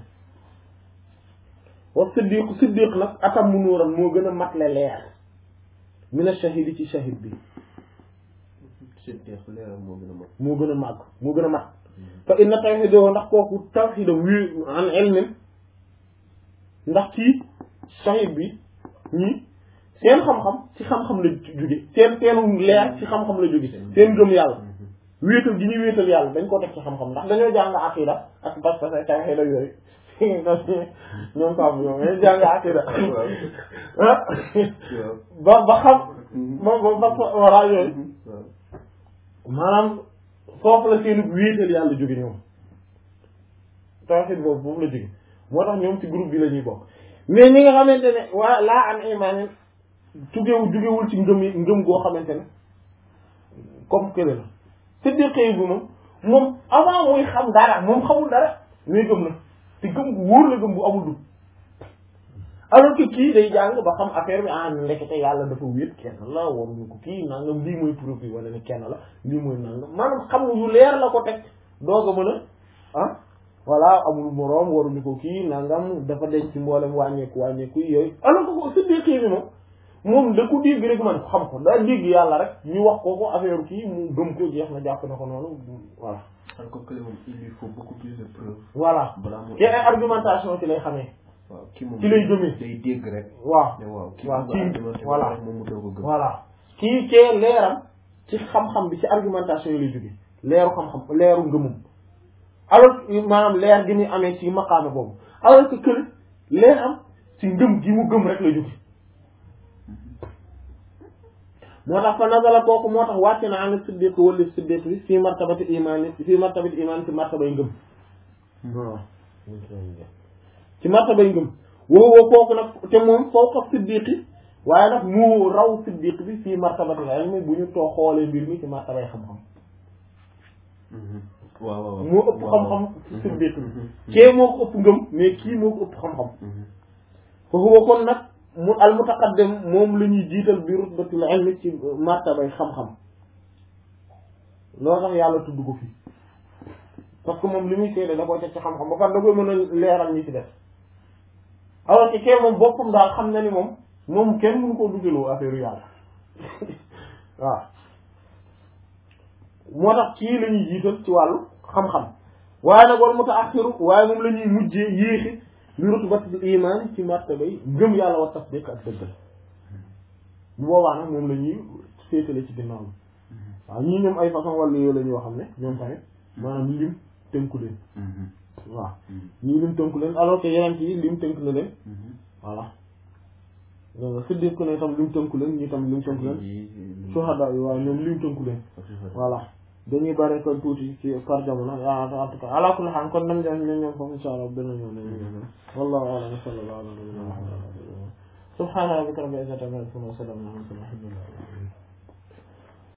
wa siddiq siddiq nag atam mu nuural moo gën a matle leer mina shahidi ci shahid bi siddiq leeram moo gën a mag. moo gën a màgg moo gën a mat fa inna tawxiidoo ndax kooku tawxiidam wi an ilmin ndax ci shahid bi ñii seen xam-xam ci xam-xam la jóge seen seenu leer ci xam-xam la jóge seen gëm yàlla wéetal gi ñuy wéetal yàlla dañ ko teg ci xam-xam ndax dañoo jàng aqida ak pas-pas ak tawxiid ak yooyu ñoom Pape ñoom dañoo jàng aqida ba ba xam ba ba ba walla yooyu maanaam foofu la seenu wéetal yàlla jóge ñoom tawxiid boobu foofu la jóge moo tax ñoom ci groupe bi la ñuy bokk mais ñi nga xamante ne waa laa an imaanin tugewu jugewul ci ngëm yi ngëm goo xamante ne comme kële la siddiqee bi moom moom avant muy xam dara moom xamul dara mais gëm na te gëm gu wóor la gëm bu amul dugg alors que kii day jàng ba xam affaire bi ah ndekete yàlla dafa wéet kenn la waruñu ko kii nangam lii mooy preuve bi wala ne kenn la lii mooy nangam maanaam xam yu leer la ko teg doog a mën a ah voilà amul moroom waruñu ko kii nangam dafa denc ci mboolem wàññeeku wàññeeku yooyu alors que ko siddiqi bi moom moom da ko dégg rek man xam ko daa dégg yàlla rek ñu wax ko ko affaire kii mu gëm ko jeex na jàpp na ko noonu voilà alors que kële moom il lui faut beaucoup plus de preuves. voilà balaa moo te ay argumentation ci lay xamee waaw kii moom ci lay gëmee. day dégg rek. waaw ne waaw kii waaw bu kii argumenté ba voilà pare moom mu doog a gëm. voilà kii kee leeram ci xam-xam bi ci argumentation yi lay jóge leeru xam-xam leeru ngëmum alors que maanaam leer gi muy amee ci maqaama boobu alors que kële leeram ci ngëm gi mu gëm rek la jóge moo tax fa nazala kooku moo tax wàcc na an siddiq wala siddiq bi fii martabati iman fii martabati iman ci martabay ngëm waaw ci martabay ngëm woowu kooku nag te moom fawqa siddiqi waaye nag mu raw siddiq bi fii martabati ilmi bu ñu too xoolee mbir mi ci martabay xam-xam waaw waaw moo ëpp xam-xam ci siddiq bi kee moo ko ëpp ngëm mais kii moo ko ëpp xam-xam fa huwa kon nag mu al mutaqaddim moom la ñuy jiital bi rutbatil ilmi ci martabay xam-xam loolu tax yàlla tudd ko fii parce que moom li muy seede da koy teg ci xam-xam ba pare da koy mën a leeral ñi ci def alors que kee moom boppam daal xam na ni moom moom kenn mënu koo duggaloo affaire yu yàlla waaw moo tax kii la ñuy jiital ci wàllu xam-xam waaye nag wal mutaaxiru waaye moom la ñuy mujjee yéexi bi rutbatil iman ci martabay ngëm yàlla wa tasdiq ak dëggal bu boobaa nag moom la ñuy féetale ci ginnaaw bi waaw ñii ñoom ay façon wàllu yooyu la ñoo xam ne ñoom tamit maanaam lim tënku leen waaw ñii lim tënku leen alors que yeneen yi lim tënku na leen voilà siddiq ku ne tam lim tënku leen ñii tam lim tënku leen suhada yi waaw ñoom lim tënku leen voilà dañuy bare kon tuuti ci par jamono en tout cas ala kulli haal kon nañ dem ñoom ñoom foofu insha Allah beneen yoon nañ wallahu a'lam sallallahu ala nabiyyina Muhammad subhana rabbika rabbil izzati amma yasifun wa salamun ala al mursalin walhamdulillahi